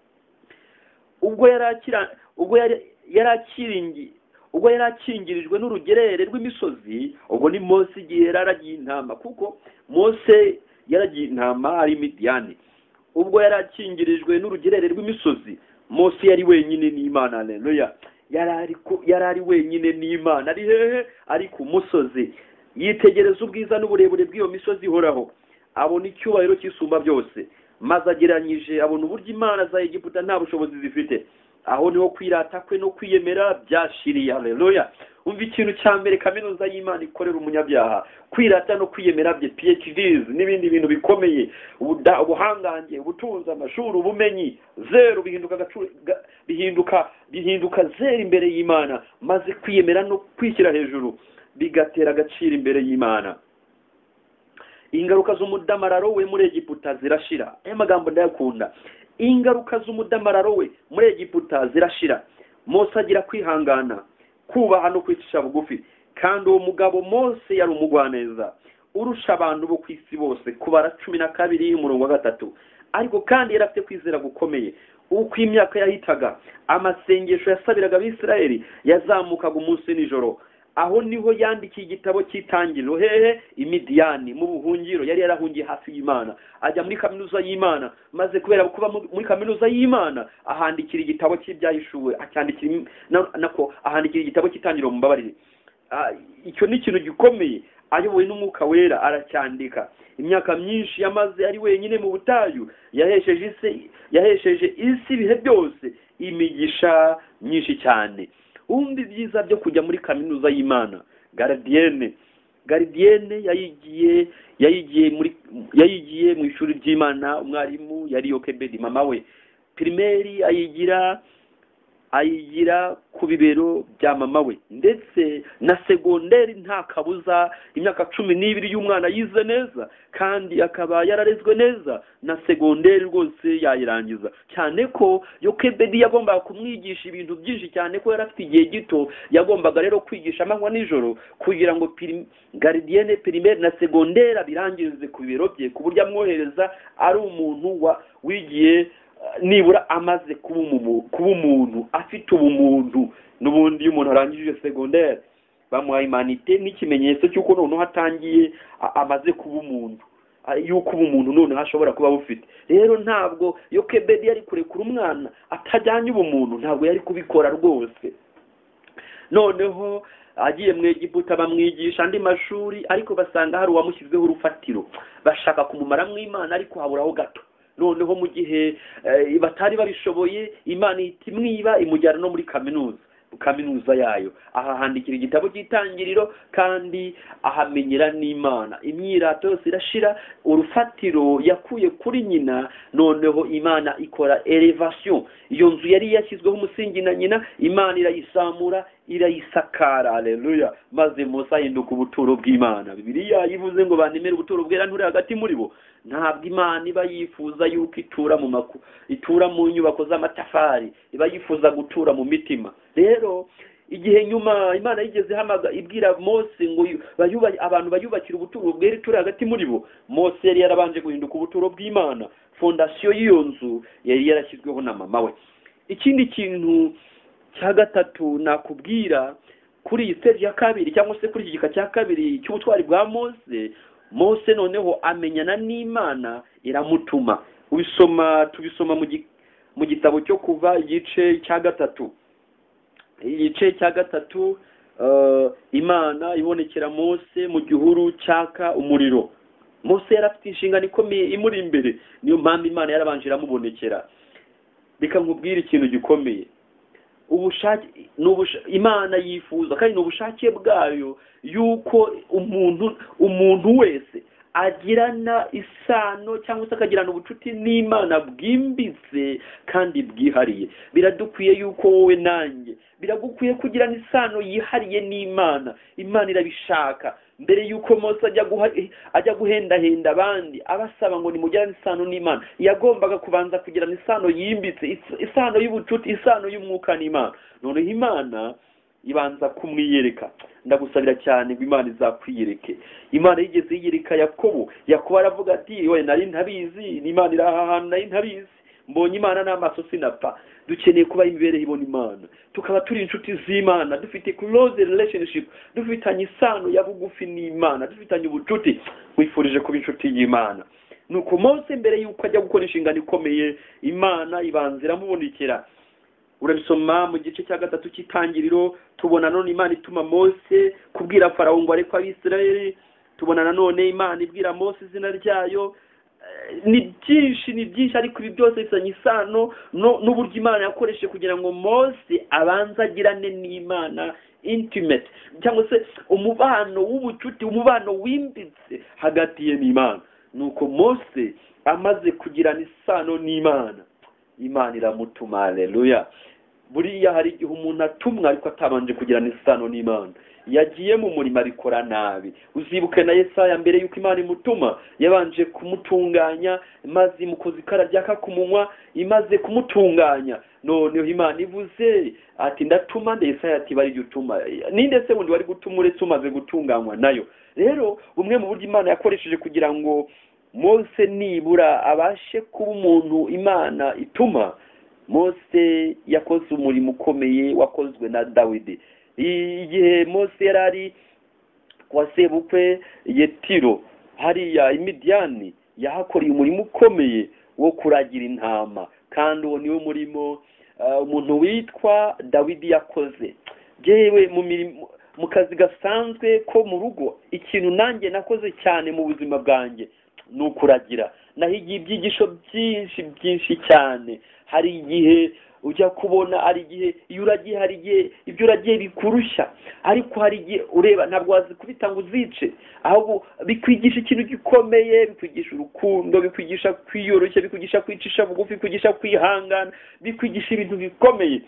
ubwo yari akira- ubwo yari- yari akiringi ubwo yari akingirijwe n'urugerere rw'imisozi ubwo ni mose igihe yari aragiye intama kuko mose yaragiye intama ari midiyani ubwo yari akingirijwe n'urugerere rw'imisozi mose yari wenyine n'imana aleluya yari ari ku- yari ari wenyine n'imana ari hehe ari ku musozi yitegereza ubwiza n'uburebure bw'iyo misozi ihoraho abona icyubahiro cy'isumba byose maze ageranyije abona uburyo imana za egiputa nta bushobozi zifite aho niho kwirata kwe no kwiyemera byashiriye haleluya umva ikintu cya mbere kaminuza y'imana ikorera umunyabyaha kwirata no kwiyemera bye phds n'ibindi bintu bikomeye ubuda- ubuhangange ubutunzi amashuri ubumenyi zeru bihinduka agacu- ga- bihinduka bihinduka zeru imbere y'imana maze kwiyemera no kwishyira hejuru bigatera agaciro imbere y'imana ingaruka z'umudamararo we muri egiputa zirashira aya magambo ndayakunda ingaruka z'umudamararo we muri egiputa zirashira mose agira kwihangana kubaha no kwicisha bugufi kandi uwo mugabo mose yari umugwaneza urusha abantu bo ku isi bose kubara cumi na kabiri umurongo wa gatatu ariko kandi yari afite kwizera gukomeye uko imyaka yahitaga amasengesho yasabiraga abisirayeli yazamukaga umunsi nijoro aho niho yandikiye igitabo cy'itangiriro hehe imidiyani mu buhungiro yari yarahungiye hafi y'imana ajya muri kaminuza y'imana maze kubera kuba mu- muri kaminuza y'imana ahandikira igitabo cy'ibyahishuwe acyandikira im- na- nako ahandikira igitabo cy'itangiriro mumbabarire Ah, icyo ni ikintu gikomeye ayobowe n'umwuka wera aracyandika imyaka myinshi yamaze ari wenyine mu butayu yahesheje isi yahesheje isi ibihe byose imigisha myinshi cyane wumva ibyiza byo kujya muri kaminuza y'imana garidiyene garidiyene yayigiye yayigiye muri yayigiye mu ishuri ry'imana umwarimu yari yokebedi mama we pirimeri ayigira ayigira ku bibero bya mama we ndetse na segonderi nta kabuza imyaka cumi n'ibiri y'umwana yize neza kandi akaba yararezwe neza na segonderi rwose yayirangiza cyane ko yokebedi yagombaga kumwigisha ibintu byinshi cyane ko yari afite igihe gito yagombaga rero kwigisha amanywa nijoro kugira ngo piri- garidiyene pirimeri na segonderi abirangirize ku bibero bye ku buryo amwohereza ari umuntu wa- wigiye nibura amaze kuba umumu- kuba umuntu afite ubumuntu n'ubundi iyo umuntu arangije segonderi bamuha imanite n'ikimenyetso cy'uko noneho atangiye a- amaze kuba umuntu a- yuko uba umuntu noneho ashobora kuba bufite rero ntabwo iyo kebedi yari kurekura umwana atajyanye ubumuntu ntabwo yari kubikora rwose noneho agiye mu egiputa bamwigisha andi mashuri ariko basanga hari uwamushyizweho urufatiro bashaka kumumara mu imana ariko haburaho gato noneho mu gihe eh, batari babishoboye imana ihita imwiba imujyana no muri kaminuza kaminuza yayo aha handikira igitabo cy'itangiriro kandi ahamenyera n'imana imyirato yose irashira urufatiro yakuye kuri nyina noneho imana ikora elevation iyo nzu yari yashyizweho umusingi na nyina imana irayisamura irayisakara aleluya maze mose ahinduka ubuturo bw'imana bibiliya yivuze ngo bantemere ubuturo bwera nturi hagati muri bo ntabwo imana iba yifuza yuko itura mu maku itura mu nyubako z'amatafari iba yifuza gutura mu mitima rero igihe nyuma imana yigeze hamaga ibwira mose ngo yu- bayuba- abantu bayubakira ubuturo bwera ituri hagati muri bo mose yari yarabanje guhinduka ubuturo bw'imana fondasiyo y'iyo nzu yari yarashyizweho na mama we ikindi kintu cya gatatu nakubwira kuri iyi stage ya kabiri cyangwa se kuri iki gika cya kabiri cy'ubutwari bwa mose mose noneho amenyana n'imana iramutuma ubisoma tubisoma mu gi- mu gitabo cyo kuva igice cya gatatu igice cya gatatu eh, imana ibonekera mose mu gihuru cyaka umuriro mose yari afite inshingano ikomeye imuri imbere niyo mpamvu imana yarabanje iramubonekera reka nkubwire ikintu gikomeye ubushake ni ubusha- imana yifuza kandi ni ubushake bwayo yuko umuntu umuntu wese agirana isano cyangwa se akagirana ubucuti n'imana bwimbitse kandi bwihariye biradukwiye yuko wowe nanjye biragukwiye kugirana isano yihariye n'imana imana irabishaka mbere yuko mose ajya guha ajya guhendahenda abandi abasaba ngo nimugirane isano n'imana yagombaga kubanza kugirana isano yimbitse is- isano y'ubucuti isano y'umwuka n'imana noneho imana ibanza kumwiyereka ndagusabira cyane ngo imana izakwiyereke imana yigeze yiyereka yakobo yakobo aravuga ati we nari ntabizi imana iri aha hantu nari ntabizi mbonye imana n'amaso sinapfa dukeneye kuba imibereho ibona imana tukaba turi inshuti z'imana dufite close relationship dufitanye isano ya bugufi n'imana dufitanye ubucuti wifurije kuba inshuti y'imana nuko mose mbere y'uko ajya gukora inshingano ikomeye imana ibanza iramubonekera urabisoma mu gice cya gatatu cy'itangiriro tubona none imana ituma mose kubwira farawo ngo areke abisirayeli tubona nanone imana ibwira mose izina ryayo ni byinshi ni byinshi ariko ibi byose bifitanye isano no- n'uburyo imana yakoresheje kugira ngo mose abanze agirane n'imana intimate cyangwa se umubano w'ubucuti umubano wimbitse hagati ye n'imana nuko mose amaze kugirana isano n'imana imana iramutuma aleluya buriya hari igihe umuntu atumwa ariko atabanje kugirana isano n'imana yagiye mu murimo abikora nabi uzibuke na yesaya mbere yuko imana imutuma yabanje kumutunganya maze imukoza ikara ryaka ku munwa imaze kumutunganya noneho imana ivuze ati ndatuma nde yesaya ati bari jya utuma ninde se wundi wari gutuma uretse umaze gutunganywa nayo rero bumwe mu buryo imana yakoresheje kugira ngo mose nibura abashe kuba umuntu imana ituma mose yakoze umurimo ukomeye wakozwe na dawidi I- igihe mose yari ari kwa sebukwe yetiro hariya imidiyani yahakoreye umurimo ukomeye wo kuragira intama kandi uwo niwo murimo ah, umuntu witwa dawidi yakoze yewe mu mirimo mu kazi gasanzwe ko mu rugo ikintu nanjye nakoze cyane mu buzima bwanjye ni ukuragira nahigiye ibyigisho byinshi byinshi cyane hari igihe ujya kubona hari igihe iyo uragiye hari igihe ibyo uragiye bikurushya ariko hari igihe ureba ntabwo wazikubita ngo uzice ahubwo bikwigisha ikintu gikomeye bikwigisha urukundo bikwigisha kwiyoroshya bikwigisha kwicisha bugufi bikwigisha kwihangana bikwigisha ibintu bikomeye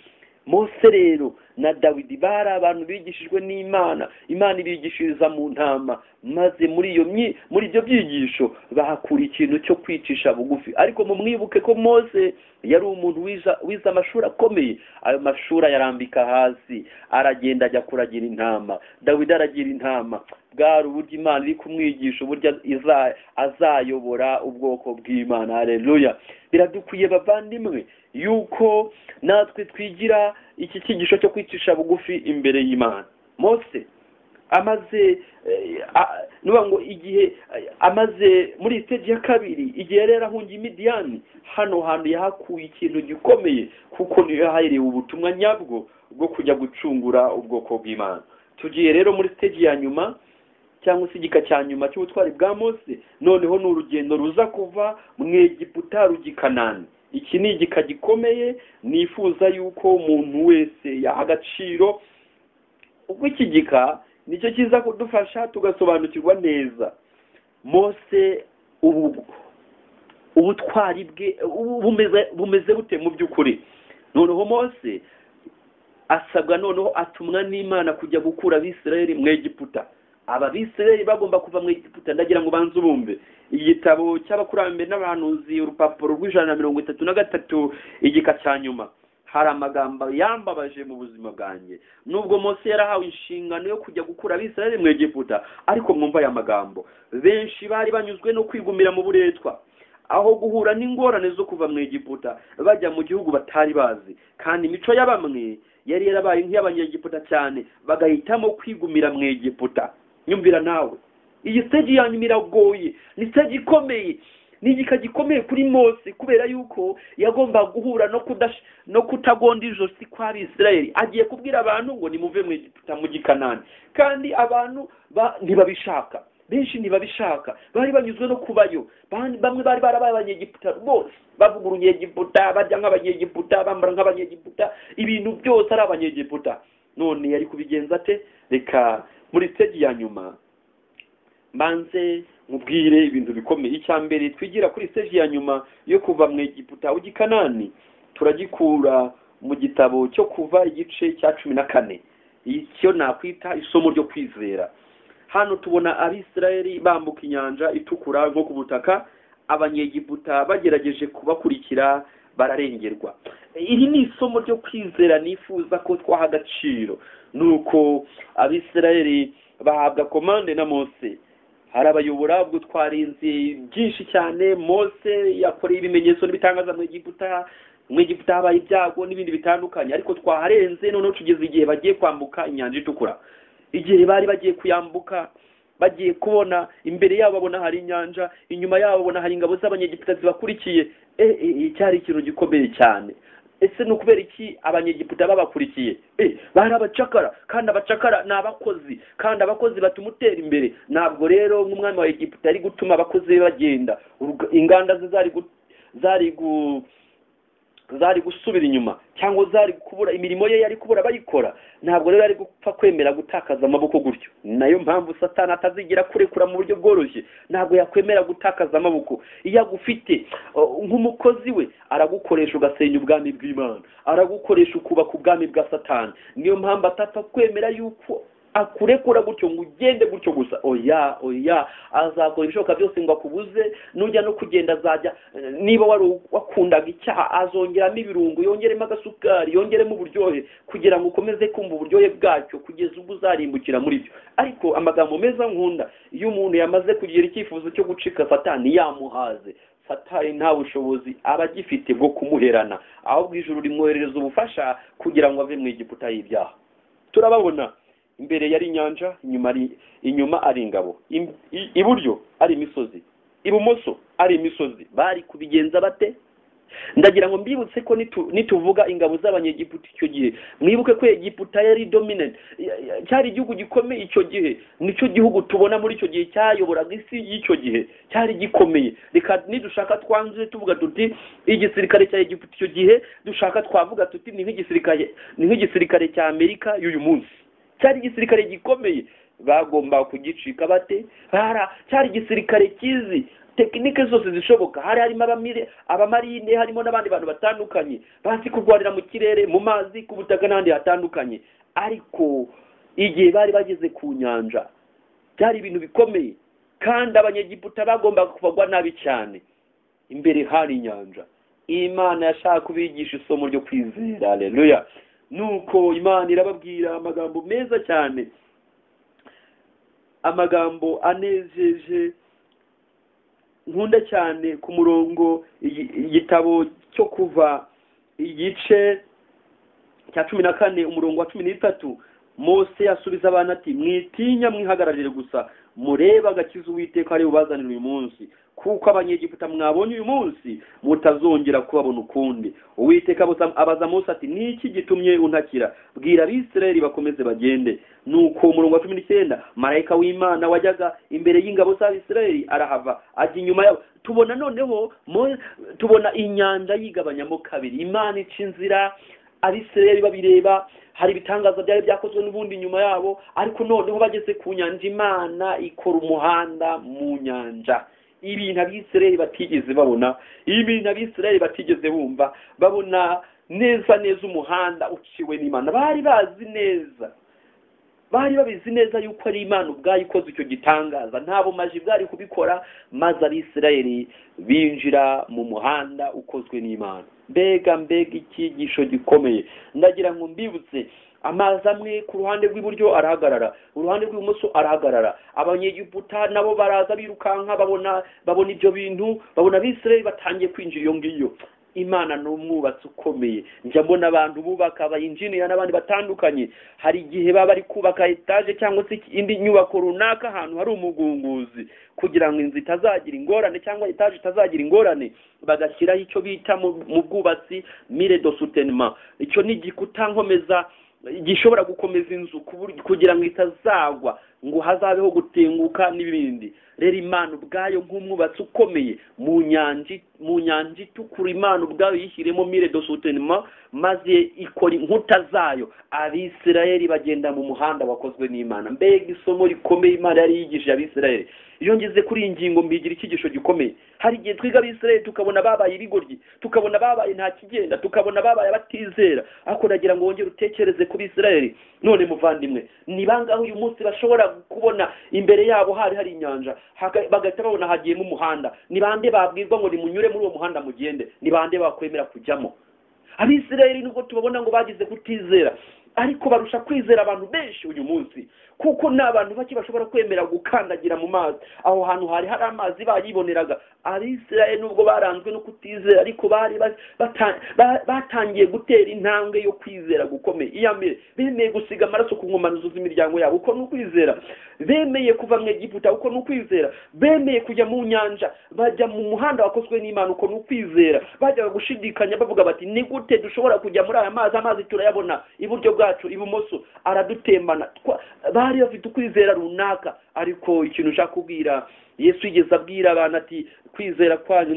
mose rero na dawidi bari abantu bigishijwe n'imana imana ibigishiriza mu ntama maze muri iyo myi- muri ibyo byigisho bahakura ikintu cyo kwicisha bugufi ariko mumwibuke ko mose yari umuntu wiza- wize amashuri akomeye ayo mashuri ayarambika hasi aragenda ajya kuragira intama dawidi aragira intama bwari uburyo imana iri kumwigisha uburyo iza- azayobora ubwoko bw'imana hareruya biradukwiye bavandimwe yuko natwe twigira iki cyigisho cyo kwicisha bugufi imbere y'imana mose amaze eh, a- nuba ngo igihe eh, amaze muri stage ya kabiri igihe yari yarahungiye imidiyani hano hantu yahakuye ikintu gikomeye kuko niyo yahaherewe ubutumwa nyabwo bwo kujya gucungura ubwoko bw'imana tugiye rero muri stage ya nyuma cyangwa se igika cya nyuma cy'ubutwari bwa mose noneho ni urugendo ruza kuva mu egiputa rujya i kanani iki ni igika gikomeye nifuza yuko umuntu wese yaha agaciro ubwo iki gika nicyo kiza kudufasha tugasobanukirwa neza mose ubu ubutwari bwe ubu- bumeze bumeze bute mu by'ukuri noneho mose asabwa noneho atumwa n'imana kujya gukura abisirayeli mu egiputa aba bisirayeli bagomba kuva mu egiputa ndagira ngo ubanze ubumve igitabo cy'abakurambere n'abahanuzi urupapuro rw'ijana na mirongo itatu na gatatu igika cya nyuma hari amagambo yambabaje mu buzima bwanjye nubwo mose yarahawe inshingano yo kujya gukura abisirayeli mu egiputa ariko mwumva aya magambo benshi bari banyuzwe no kwigumira mu buretwa aho guhura n'ingorane zo kuva mu egiputa bajya mu gihugu batari bazi kandi imico ya bamwe yari yarabaye nk'iy'abanyegiputa cyane bagahitamo kwigumira mu egiputa nyumvira nawe iyi stage ya nyuma iragoye ni stage ikomeye ni igika gikomeye kuri mose kubera yuko yagomba guhura no kudash no kutagonda ijosi kwa abisirayeli agiye kubwira abantu ngo nimuve mu egiputa mu gikanani kandi abantu ba- ntibabishaka benshi ntibabishaka bari banyuzwe no kubayo Ban- bamwe bari barabaye abanyegiputa rwose bavuga urunyegiputa barya nk'abanyegiputa bambara nk'abanyegiputa ibintu byose ari abanyegiputa none yari kubigenza ate reka muri stage ya nyuma mbanze mubwire ibintu bikomeye icya mbere twigira kuri stage ya nyuma yo kuva mu egiputa ugikanani turagikura mu gitabo cyo kuva igice cya cumi na kane icyo nakwita isomo ryo kwizera hano tubona abisirayeli bambuka inyanja itukura nko ku butaka abanyegiputa bagerageje kubakurikira bararengerwa iri ni isomo ryo kwizera nifuza ko twaha agaciro nuko abisirayeli bahabwa komande na mose harabayobora ubwo twarinze byinshi cyane mose yakoreye ibimenyetso n'ibitangaza mu egiputa mu egiputa habaye ibyago n'ibindi bitandukanye ariko twaharenze noneho tugeze igihe bagiye kwambuka inyanja itukura igihe bari bagiye kuyambuka bagiye kubona imbere yabo babona hari inyanja inyuma yabo babona hari ingabo z'abanyegiputa zibakurikiye e, e, e, cyari ikintu gikomeye cyane ese ni ukubera iki abanyegiputa babakurikiye Eh, bari abacakara kandi abacakara ni abakozi kandi abakozi batuma utera imbere ntabwo rero nk'umwami wa egiputa yari gutuma abakozi be bagenda Uruga- inganda ze zari gu- zari gu- zari gusubira inyuma cyangwa zari kubura imirimo ye yari kubura abayikora ntabwo rero ari gupfa kwemera gutakaza amaboko gutyo Ni nayo mpamvu satani atazigira kurekura mu buryo bworoshye ntabwo yakwemera gutakaza amaboko iyo agufite uh, nk'umukozi we aragukoresha ugasenya ubwami bw'imana aragukoresha ukubaka ubwami bwa satani niyo mpamvu atapfa kwemera yuko akurekura gutyo ngo ugende gutyo gusa oya oya azakora ibishoboka byose ngo akubuze nujya no kugenda azajya eh, niba wari wakundaga icyaha azongeramo ibirungo yongeremo agasukari yongeremo uburyohe kugira ngo ukomeze kumva uburyohe bwacyo kugeza ubwo uzarimbukira muri byo ariko amagambo meza nkunda iyo umuntu yamaze kugira icyifuzo cyo gucika satani yamuhaze satani nta bushobozi aba agifite bwo kumuherana ahubwo ijuru rimwoherereza ubufasha kugira ngo ave mu egiputa y'ibyaha turababona imbere yari inyanja inyuma ari inyuma ari ingabo Im- i- iburyo ari imisozi ibumoso ari imisozi bari kubigenza bate ndagira ngo mbibutse ko nitu- nituvuga ingabo z'abanyegiputa icyo gihe mwibuke ko egiputa yari dominant Ya- ya- cyari igihugu gikomeye icyo gihe nicyo gihugu tubona muri icyo gihe cyayoboraga isi y'icyo gihe cyari gikomeye reka nidushaka twanzure tuvuga tuti igisirikare cya egiputa icyo gihe dushaka twavuga tuti ni nk'igisirikare ni nk'igisirikare cya amerika y'uyu munsi cyari igisirikare gikomeye bagomba kugicika bate hara cyari igisirikare kizi tekinike zose zishoboka hari harimo abamire abamarine harimo n'abandi bantu batandukanye bazi kurwanira mu kirere mu mazi ku butaka n'ahandi hatandukanye ariko igihe bari bageze ku nyanja byari ibintu bikomeye kandi abanyegiputa bagombaga kubagwa nabi cyane imbere hari inyanja imana yashaka kubigisha isomo ryo kwizera aleluya nuko imana irababwira amagambo meza cyane amagambo anejeje nkunda cyane ku murongo igi- igitabo cyo kuva igice cya cumi na kane umurongo wa cumi n'itatu mose asubiza abana ati mwitinya mwihagararire gusa murebe agakiza uwiteka ari bubazanire uyu munsi kuko abanyegiputa mwabonye uyu munsi mutazongera kubabona ukundi uwiteka abuza- abaza mose ati ni iki gitumye untakira bwira abisirayeli bakomeze bagende nuko umurongo wa cumi n'icyenda marayika w'imana wajyaga imbere y'ingabo z'abisirayeli arahava ajya inyuma yabo tubona noneho Mo- tubona inyanja yigabanyamo kabiri imana ica inzira abisirayeli babireba hari ibitangaza byari byakozwe n'ubundi nyuma yabo ariko noneho bageze ku nyanja imana ikora umuhanda mu nyanja ibintu abisirayeli batigeze babona ibintu abisirayeli batigeze bumva babona neza neza umuhanda uciwe n'imana bari bazi neza bari babizi neza yuko ari imana ubwayo ikoze icyo gitangaza nta bumaji bwari kubikora maze abisirayeli binjira mu muhanda ukozwe n'imana mbega mbega icyigisho gikomeye ndagira ngo mbibutse amazi amwe ku ruhande rw'iburyo arahagarara uruhande rw'ibumoso arahagarara abanyegiputa nabo baraza birukanka babona babona ibyo bintu babona abisirayeli batangiye kwinjira iyo ngiyo imana ni umwubatsi ukomeye njya mbona abantu bubaka abayinjiniya n'abandi batandukanye hari igihe baba bari kubaka etaje cyangwa se indi nyubako runaka ahantu hari umugunguzi kugira ngo inzu itazagira ingorane cyangwa etaje itazagira ingorane bagashyiraho icyo bita mu bwubatsi mire do sutenema icyo ni igikuta nkomeza gishobora gukomeza inzu kugira ngo itazagwa ngo hazabeho gutenguka n'ibindi rero imana ubwayo nk'umwubatsi ukomeye mu nyanja itukura imana ubwayo yishyiremo mire do sutenema maze ikora inkuta zayo abisirayeli bagenda mu muhanda wakozwe n'imana mbega isomo rikomeye imana yari yigishije abisirayeli iyo ngeze kuri iyi ngingo mbigira icyigisho gikomeye hari igihe twiga abisirayeli tukabona babaye ibigoryi tukabona babaye nta kigenda tukabona babaye abatizera ariko nagira ngo wongere utekereze ku bisirayeli none muvandimwe ni bangahe uyu munsi bashobora kubona imbere yabo hari hari inyanja bagahita babona hagiyemo umuhanda ni bande babwirwa ngo nimunyure muri uwo muhanda mugende ni bande bakwemera kujyamo abisirayeli nubwo tubabona ngo bagize kutizera ariko barusha kwizera abantu benshi uyu munsi kuko ni abantu bake bashobora kwemera gukandagira mu mazi aho hantu hari hari amazi bayiboneraga abisirayeli nubwo baranzwe no kutizera ariko bari batangiye gutera intambwe yo kwizera gukomeye iya mbere bemeye gusiga amaraso ku nkomanizo z'imiryango yabo uko ni ukwizera bemeye kuva mu egiputa uko ni ukwizera bemeye kujya mu nyanja bajya mu muhanda wakozwe n'imana uko ni ukwizera bajyaga gushidikanya bavuga bati ni gute dushobora kujya muri aya mazi amazi turayabona iburyo bwacu ibumoso aradutembana bari bafite ukwizera runaka ariko ikintu ushaka kubwira yesu yigeze abwira abantu ati kwizera kwanyu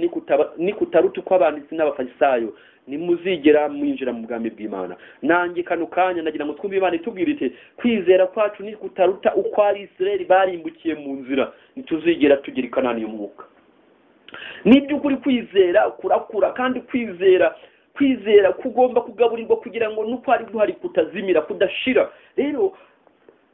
ni kutaruta uko abanditsi n'abafarisayo nimuzigera mwinjira mu bwami bw'imana nanjye kano kanya nagira ngo twumve imana itubwira iti kwizera kwacu ni kutaruta uko abisirayeli barimbukiye mu nzira ntituzigera tugira ikanani y'umwuka ni iby'ukuri kwizera kurakura kandi kwizera kwizera kugomba kugaburirwa kugira ngo nuko hari guhari kutazimira kudashira rero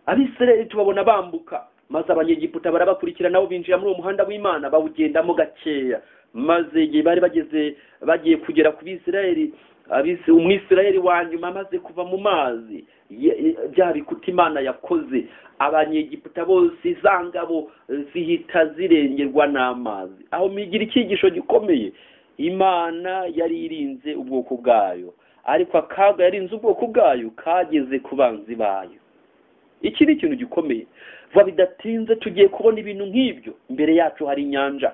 abisirayeli tubabona bambuka maze abanyegiputa barabakurikira nabo binjira muri uwo muhanda w'imana bawugendamo gakeya maze igihe bari bageze bagiye kugera ku bisirayeli umwisirayeli wa nyuma amaze kuva mu mazi bya bikuta imana yakoze abanyegiputa bose za ngabo zihita zirengerwa n'amazi aho migira icyigisho gikomeye imana yari irinze ubwoko bwayo ariko akaga yarinze ubwoko bwayo kageze ku banzi bayo iki ni ikintu gikomeye vuba bidatinze tugiye kubona ibintu nk'ibyo imbere yacu hari inyanja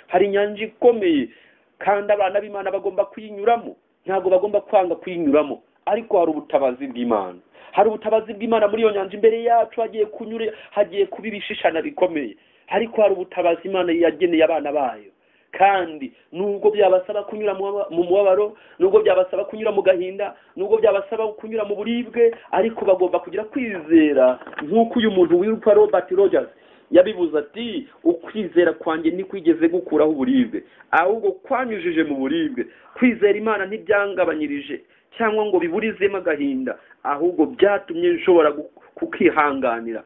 hari inyanja ikomeye kandi abana b'imana bagomba kuyinyuramo ntabwo bagomba kwanga kuyinyuramo ariko hari ubutabazi bw'imana hari ubutabazi bw'imana muri iyo nyanja imbere yacu hagiye kunyure hagiye kuba ibishishana bikomeye ariko hari ubutabazi imana yageneye abana bayo kandi nubwo byabasaba kunyura mu mubabaro nubwo byabasaba kunyura mu gahinda nubwo byabasaba kunyura mu buribwe ariko bagomba kugira kwizera nk'uko uyu muntu witwa robert rogers yabibuze ati ukwizera kwanjye ntikwigeze gukuraho uburibwe ahubwo kwanyujije mu buribwe kwizera imana ntibyangabanyirije cyangwa ngo biburizemo agahinda ahubwo byatumye nshobora kukihanganira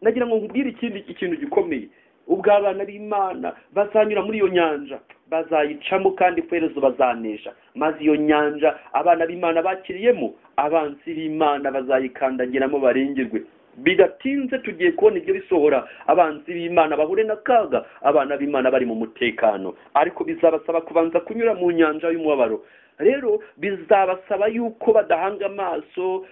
nagira ngo nkubwire ikindi ikintu gikomeye ubwo abana b'imana bazanyura muri iyo nyanja bazayicamo kandi kwerezo bazanesha maze iyo nyanja abana b'imana bakiriyemo abansi b'imana bazayikandagiramo barengerwe bidatinze tugiye kubona ibyo bisohora abanzi b'imana bahure n'akaga abana b'imana bari mu mutekano ariko bizabasaba kubanza kunyura mu nyanja y'umubabaro rero bizabasaba yuko badahanga amaso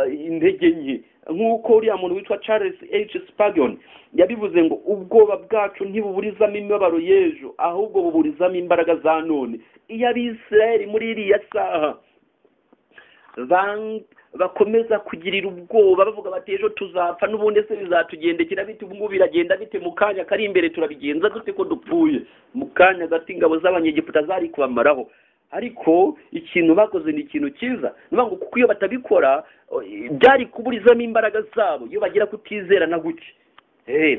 intege nke nk'uko uriya muntu witwa charles h spagion yabivuze ngo ubwoba bwacu ntibuburizamo imibabaro y'ejo ahubwo buburizamo imbaraga za none iyo abisirayeli muri iriya saha bakomeza kugirira ubwoba bavuga bati ejo tuzapfa n'ubundi se bizatugendekera bite ubu ngubu biragenda bite mu kanya kari imbere turabigenza dute ko dupfuye mu kanya gato ingabo z'abanyegiputa zari kubamaraho ariko ikintu bakoze ni ikintu cyiza ngo kuko iyo batabikora byari kuburizamo imbaraga zabo iyo bagira kutizera na guke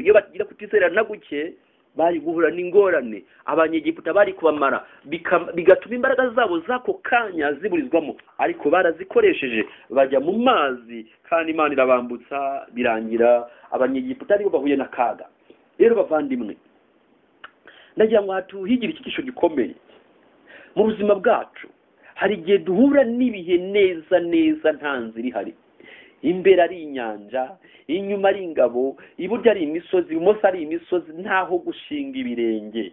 iyo bagira kutizera na guke bari guhura n'ingorane abanyegiputa bari kubamara bika- bigatuma imbaraga zabo z'ako kanya ziburizwamo ariko barazikoresheje bajya mu mazi kandi imana irabambutsa birangira abanyegiputa aribo bahuye n'akaga rero bavandimwe ndagira ngo hatuhigire icyigisho gikomeye mu buzima bwacu hari igihe duhura n'ibihe neza neza nta nzira ihari imbere ari inyanja inyuma ari ingabo iburyo ari imisozi ibumoso ari imisozi ntaho gushinga ibirenge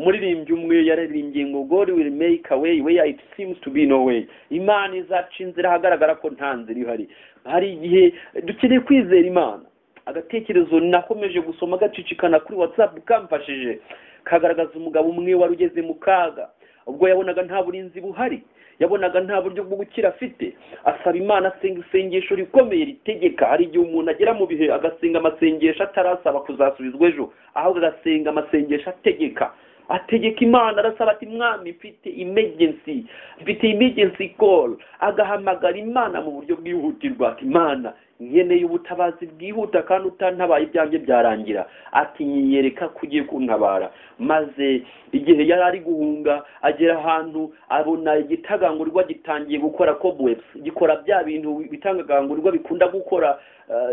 umuririmbyi umwe yaririmbye ngo god will make a way where it seems to be no way imana izaca inzira ahagaragara ko nta nzira ihari hari igihe dukeneye kwizera imana agatekerezo nakomeje gusoma gacicikana kuri whatsapp kamfashije kagaragaza umugabo umwe wari ugeze mu kaga ubwo yabonaga nta burinzi buhari yabonaga nta buryo bwo gukira afite asaba imana asenga isengesho rikomeye ritegeka hari igihe umuntu agera mu bihe agasenga amasengesho atarasaba kuzasubizwa ejo ahubwo agasenga amasengesho ategeka ategeka imana arasaba ati mwami mfite emergency mfite emergency call agahamagara imana mu buryo bwihutirwa ati imana nkeneye ubutabazi bwihuta kandi utantabaye ibyanjye byarangira ati nyiyereka ko ugiye kuntabara maze igihe yari ari guhunga agera ahantu abona igitagangurirwa gitangiye gukora cobwebs gikora bya bintu bitagagangurirwa bikunda gukora ah,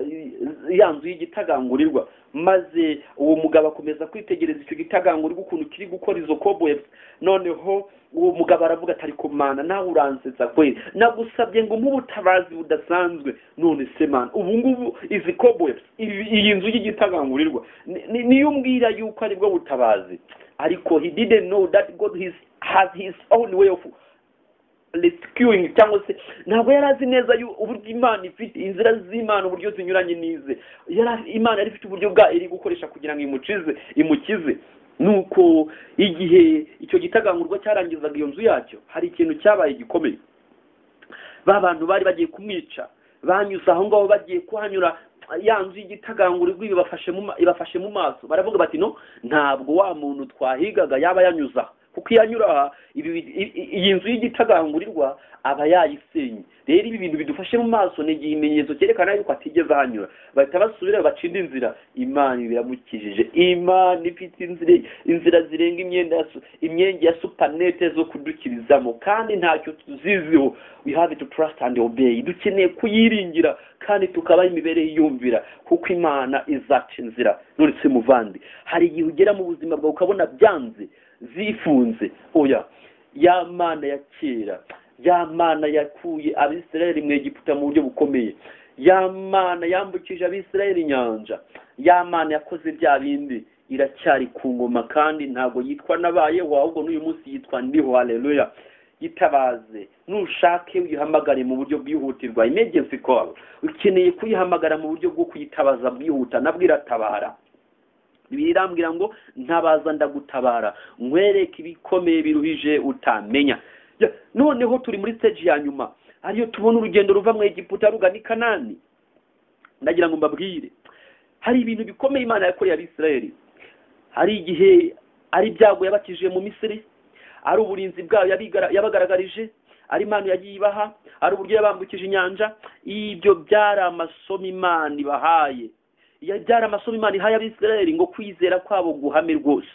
ya nzu y'igitagangurirwa maze uwo mugabo akomeza kwitegereza icyo gitagangurirwa ukuntu kiri gukora izo cobwebs noneho uwo mugabo aravuga atari kumana nawe uransetsa kweli nagusabye ngo umpe ubutabazi budasanzwe none se mana ubu ngubu izi cobwebs ibi- iyi nzu y'igitagangurirwa ni- ni- niyo umbwira yuko aribwo butabazi ariko he didn't know that god his, has his own way of rescuing cyangwa se ntabwo yari azi neza yu- uburyo imana ifite inzira z'imana uburyo zinyuranye n'ize yari azi- imana yari ifite uburyo bwa iri gukoresha kugira ngo imucize imukize nuko igihe icyo gitagangurwa cyarangizaga iyo nzu yacyo hari ikintu cyabaye gikomeye ba bantu bari bagiye kumwica banyuze aho ngaho bagiye kuhanyura ya nzu y'igitagangurirwa ibibafashe mu ma- ibafashe mu maso baravuga bati no ntabwo wa muntu twahigaga yaba yanyuze aha kuko iyo anyura aha ibi bi- i- i- iyi nzu y'igitagangurirwa aba yayisenye rero ibi bintu bidufashe mu maso ni igimenyetso cyerekana yuko atigeze ahanyura bahita basubira bacinda inzira imana biramukijije imana ifite inzira inzira zirenga imyenda ya su- imyenge ya supanete zo kudukirizamo kandi ntacyo tuziziho we have to trust and obey dukeneye kuyiringira kandi tukabaho imibereho iyumvira kuko imana izaca inzira none se muvandi hari igihe ugera mu buzima bwawe ukabona byanze zifunze oya ya mana ya kera ya mana yakuye abisirayeli mu egiputa mu buryo bukomeye ya mana yambukije abisirayeli inyanja ya mana yakoze bya bindi iracyari ku ngoma kandi ntabwo yitwa nabayeho ahubwo n'uyu munsi yitwa ndiho haleluya yitabaze nushake uyihamagare mu buryo bwihutirwa emergency call ukeneye kuyihamagara mu buryo bwo kuyitabaza bwihuta nabwo iratabara bibiliya irambwira ngo ntabaza ndagutabara nkwereke ibikomeye biruhije utamenya Ya, noneho turi muri stage ya nyuma ariyo tubona urugendo ruva mu egiputa rugana i kanani ndagira ngo mbabwire hari ibintu bikomeye imana yakoreye abisirayeli hari igihe ari ibyago yabakijije mu misiri ari uburinzi bwayo yabigara- yabagaragarije ari impano yagiye ibaha ari uburyo yabambukije inyanja ibyo byari amasomo imana ibahaye Ya- byari amasomo imana ihaye abisirayeli ngo kwizera kwabo guhame rwose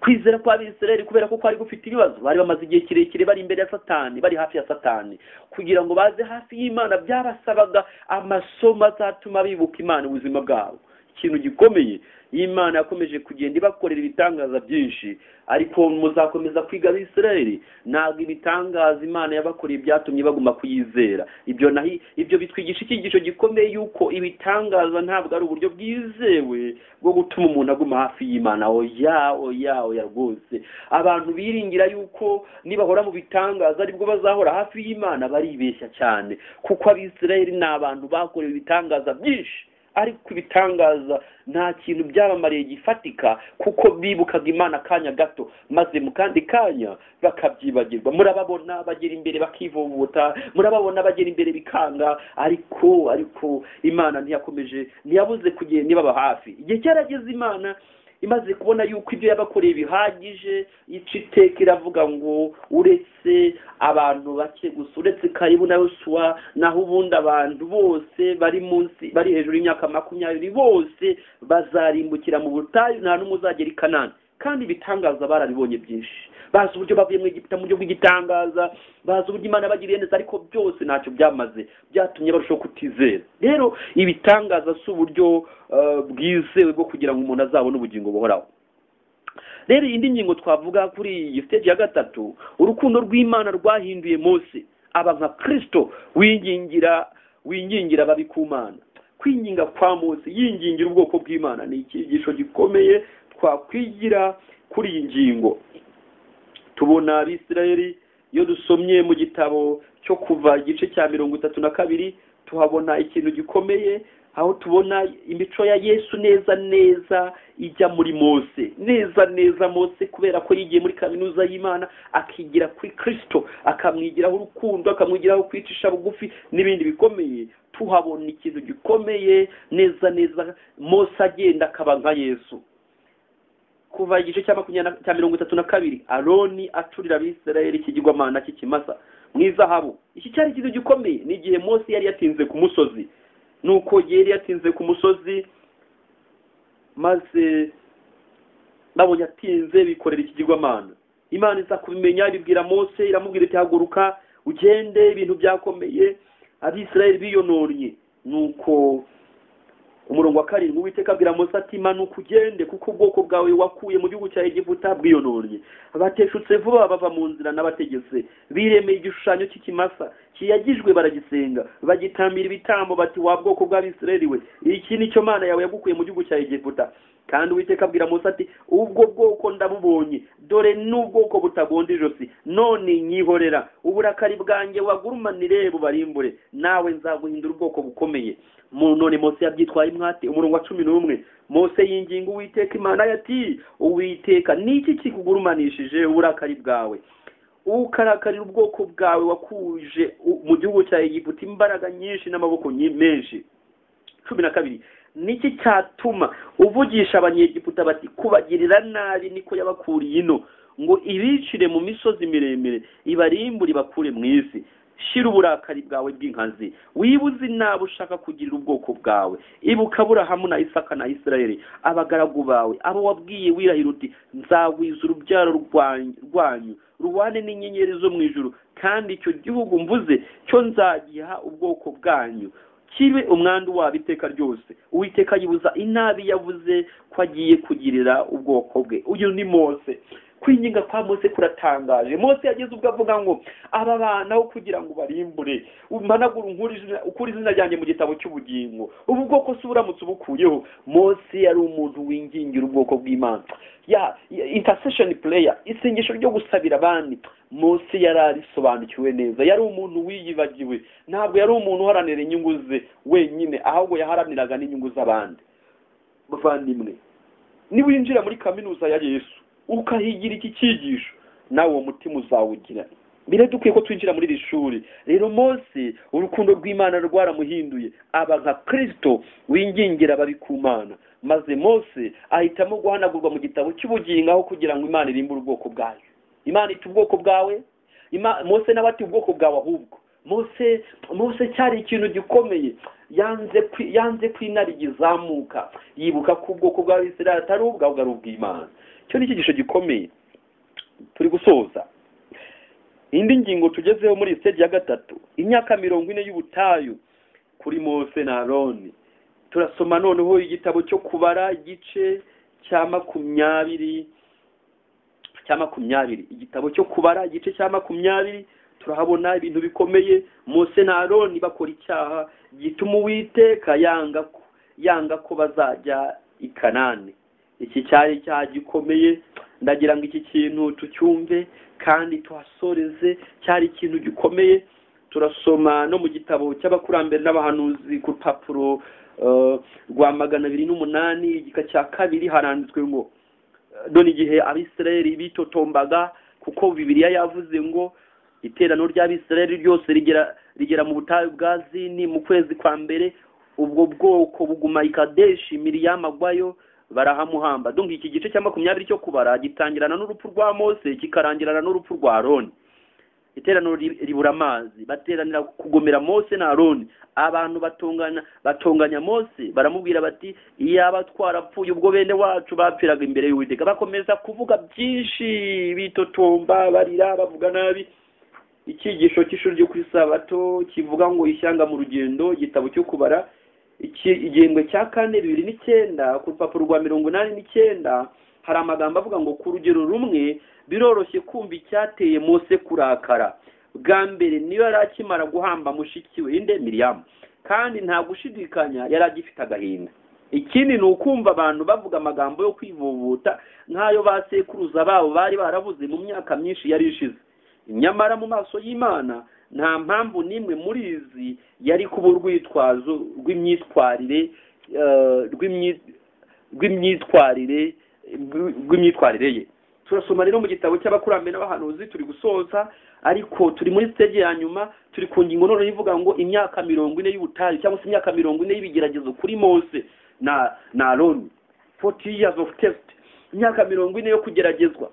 kwizera kw'abisirayeli kubera ko kwari gufite ibibazo bari bamaze igihe kirekire bari imbere ya satani bari hafi ya satani kugira ngo baze hafi y'imana byabasabaga amasomo azatuma bibuka imana ubuzima bwabo ikintu gikomeye imana yakomeje kugenda ibakorera ibitangaza byinshi ariko muzakomeza kwiga abisirayeli ntabwo ibitangaza imana yabakoreye byatumye baguma kuyizera ibyo nahi ibyo bitwigisha icyigisho gikomeye yuko ibitangaza ntabwo ari uburyo bwizewe bwo gutuma umuntu aguma hafi y'imana oya oya oya rwose abantu biringira yuko nibahora mu bitangaza aribwo bazahora hafi y'imana baribeshya cyane kuko abisirayeli ni abantu bakorewe ibitangaza byinshi ariko ibitangaza nta kintu byabamariye gifatika kuko bibukaga imana akanya gato maze mu kandi kanya bakabyibagirwa murababona bagera imbere bakivovota murababona bagera imbere bikanga ariko ariko imana ntiyakomeje ntiyabuze kugenda ibaba hafi igihe cyarageze imana imaze kubona yuko ibyo yabakoreye bihagije ica iteka iravuga ngo uretse abantu bake gusa uretse karibu na yosuwa naho ubundi abantu bose bari munsi bari hejuru y'imyaka makumyabiri bose bazarimbukira mu butayu nta n'umwe uzagera i kanani kandi ibitangaza barabibonye byinshi bazi uburyo bavuye mu Egiputa mu buryo bw'igitangaza bazi uburyo imana bagiriye neza ariko byose ntacyo byamaze byatumye barushaho kutizera rero ibitangaza si uburyo eh, bwizewe bwo kugira ngo umuntu azabone ubugingo buhoraho rero indi ngingo twavuga kuri iyi siteji ya gatatu urukundo rw'imana rwahinduye mose aba nka kirisito wingingira wingingira ababi ku mana kwinginga kwa mose yingingira ubwoko bw'imana ni icyigisho gikomeye twakwigira kuri iyi ngingo tubona abisirayeli iyo dusomye mu gitabo cyo kuva igice cya mirongo itatu na kabiri tuhabona ikintu gikomeye aho tubona imico ya yesu neza neza ijya muri mose neza neza mose kubera ko yigiye muri kaminuza y'imana akigira kuri kirisito akamwigiraho urukundo akamwigiraho kwicisha bugufi n'ibindi bikomeye tuhabona ikintu gikomeye neza neza mose agenda akaba nka yesu kuva igice cya makumyabiri na- cya mirongo itatu na kabiri aroni acurira abisirayeli ikigirwamana cy'ikimasa mu izahabu iki cyari ikintu gikomeye ni igihe mose yari yatinze ku musozi nuko yari yatinze ku musozi maze babonye atinze bikorera ikigirwamana imana iza kubimenya ibibwira mose iramubwira iti haguruka ugende ibintu byakomeye abisirayeli biyononnye nuko umurongo wa karindwi uwiteka abwira mose ati manuka ugende kuko ubwoko bwawe wakuye mu gihugu cya egiputa bwiyononnye bateshutse vuba bava mu nzira n'abategetse biremeye igishushanyo cy'ikimasa kiyagijwe baragisenga bagitambira ibitambo bati wa bwoko bw'abisirayeli we iki ni cyo mana yawe yagukuye mu gihugu cya egiputa kandi uwiteka abwira mose ati ubwo bwoko ndabubonye dore n'ubwoko butagonda ijosi none nyihorera uburakari bwanjye wagurumanire bubarimbure nawe nzaguhindura ubwoko bukomeye Mu- none mose yabyitwaye mwate umurongo wa cumi n'umwe mose yinginga uwiteka imana ye ati uwiteka ni iki kikugurumanishije uburakari bwawe ukarakarira ubwoko bwawe wakuje u- mu gihugu cya egiputa imbaraga nyinshi n'amaboko nyi- menshi cumi na kabiri niki cyatuma uvugisha abanyegiputa bati kubagirira nabi niko yabakuriye ino ngo ibicire mu misozi miremire ibarimbure ibakure mu isi shira uburakari bwawe bw'inkazi wibuze nabi ushaka kugirira ubwoko bwawe ibuka aburahamu na isaka na isirayeli abagaragu bawe abo wabwiye wirahira uti nzagwiza urubyaro rwanyu rwanyu rubane n'inyenyeri zo mu ijuru kandi icyo gihugu mvuze cyo nzagiha ubwoko bwanyu kibe umwandu wabo iteka ryose uwiteka yibuza inabi yavuze ko agiye kugirira ubwoko bwe uyu ni mose kwinginga kwa mose kuratangaje mose yageze ubwo avuga ngo aba bana aho kugira ngo barimbure umanagura unkure izina- ukure izina ryanjye mu gitabo cy'ubugingo ubu bwoko si uburamutse ubukuyeho mose yari umuntu wingingira ubwoko bw'imana ya intercession prayer isengesho ryo gusabira abandi mose yari arisobanukiwe neza yari umuntu wiyibagiwe ntabwo yari umuntu uharanira inyungu ze wenyine ahubwo yaharaniraga n'inyungu z'abandi bavandimwe niwinjira muri kaminuza ya yesu ukahigira iki cyigisho nawe uwo mutima uzawugira mbere dukwiye ko twinjira muri iri shuri rero mose urukundo rw'imana rwaramuhinduye aba nka kirisito wingingira ababi ku mana maze mose ahitamo guhanagurwa mu gitabo cy'ubugingo aho kugira ngo imana irimbure ubwoko bwayo imana ita ubwoko bwawe Ima- mose nawe ati ubwoko bwawe ahubwo mose mose cyari ikintu gikomeye yanze kwi- yanze ko intare igizamuka yibuka ko ubwoko bw'abisirayeli atari ubwawe ari ubw'imana icyo ni icyigisho gikomeye turi gusoza indi ngingo tugezeho muri siteji ya gatatu imyaka mirongo ine y'ubutayu kuri mose na aroni turasoma noneho igitabo cyo kubara igice cya makumyabiri cya makumyabiri igitabo cyo kubara igice cya makumyabiri turahabona ibintu bikomeye mose na aroni bakora icyaha gituma uwiteka yanga ko yanga ko bazajya i kanani iki cyari icyaha gikomeye ndagira ngo iki kintu tucyumve kandi tuhasoreze cyari ikintu gikomeye turasoma no mu gitabo cy'abakurambere n'abahanuzi ku rupapuro eh, rwa magana abiri n'umunani igika cya kabiri haranditswe ngo none igihe abisirayeli bitotombaga kuko bibiliya yavuze ngo iteraniro ry'abisirayeli ryose rigera rigera mu butayu bwa zini mu kwezi kwa mbere ubwo bwoko buguma i kadeshi miriyamu agwayo barahamuhamba donc iki gice cya makumyabiri cyo kubara gitangirana n'urupfu rwa mose kikarangirana n'urupfu rwa roni iteraniro ri- ribura amazi bateranira kugomera mose na aroni abantu batongana batonganya mose baramubwira bati iyaba twarapfuye ubwo bene wacu bapfiraga imbere y'uwiteka bakomeza kuvuga byinshi bitotomba barira bavuga nabi icyigisho cy'ishuri ryo ku isabato kivuga ngo ishyanga mu rugendo igitabo cyo kubara iki- igihembwe cya kane bibiri n'icyenda ku rupapuro rwa mirongo inani n'icyenda hari amagambo avuga ngo ku rugero rumwe biroroshye kumva icyateye mose kurakara bwa mbere niyo yari akimara guhamba mushiki we inde miriyamu kandi nta gushidikanya yari agifite agahinda ikindi ni ukumva abantu bavuga amagambo yo kwivubuta nk'ayo ba sekuruza babo bari barabuze mu myaka myinshi yari ishize nyamara mu maso y'imana nta mpamvu n'imwe muri izi yari kuba urwitwazo rw'imyitwarire eh, rw'imyi- rw'imyitwarire rw- rw'imyitwarire ye turasoma rero mu gitabo cy'abakurambere n'abahanuzi turi gusoza ariko turi muri stage ya nyuma turi ku ngingo noneho ivuga ngo imyaka mirongo ine y'ubutari cyangwa se imyaka mirongo ine y'ibigeragezo kuri mose na na aroni forty years of test imyaka mirongo ine yo kugeragezwa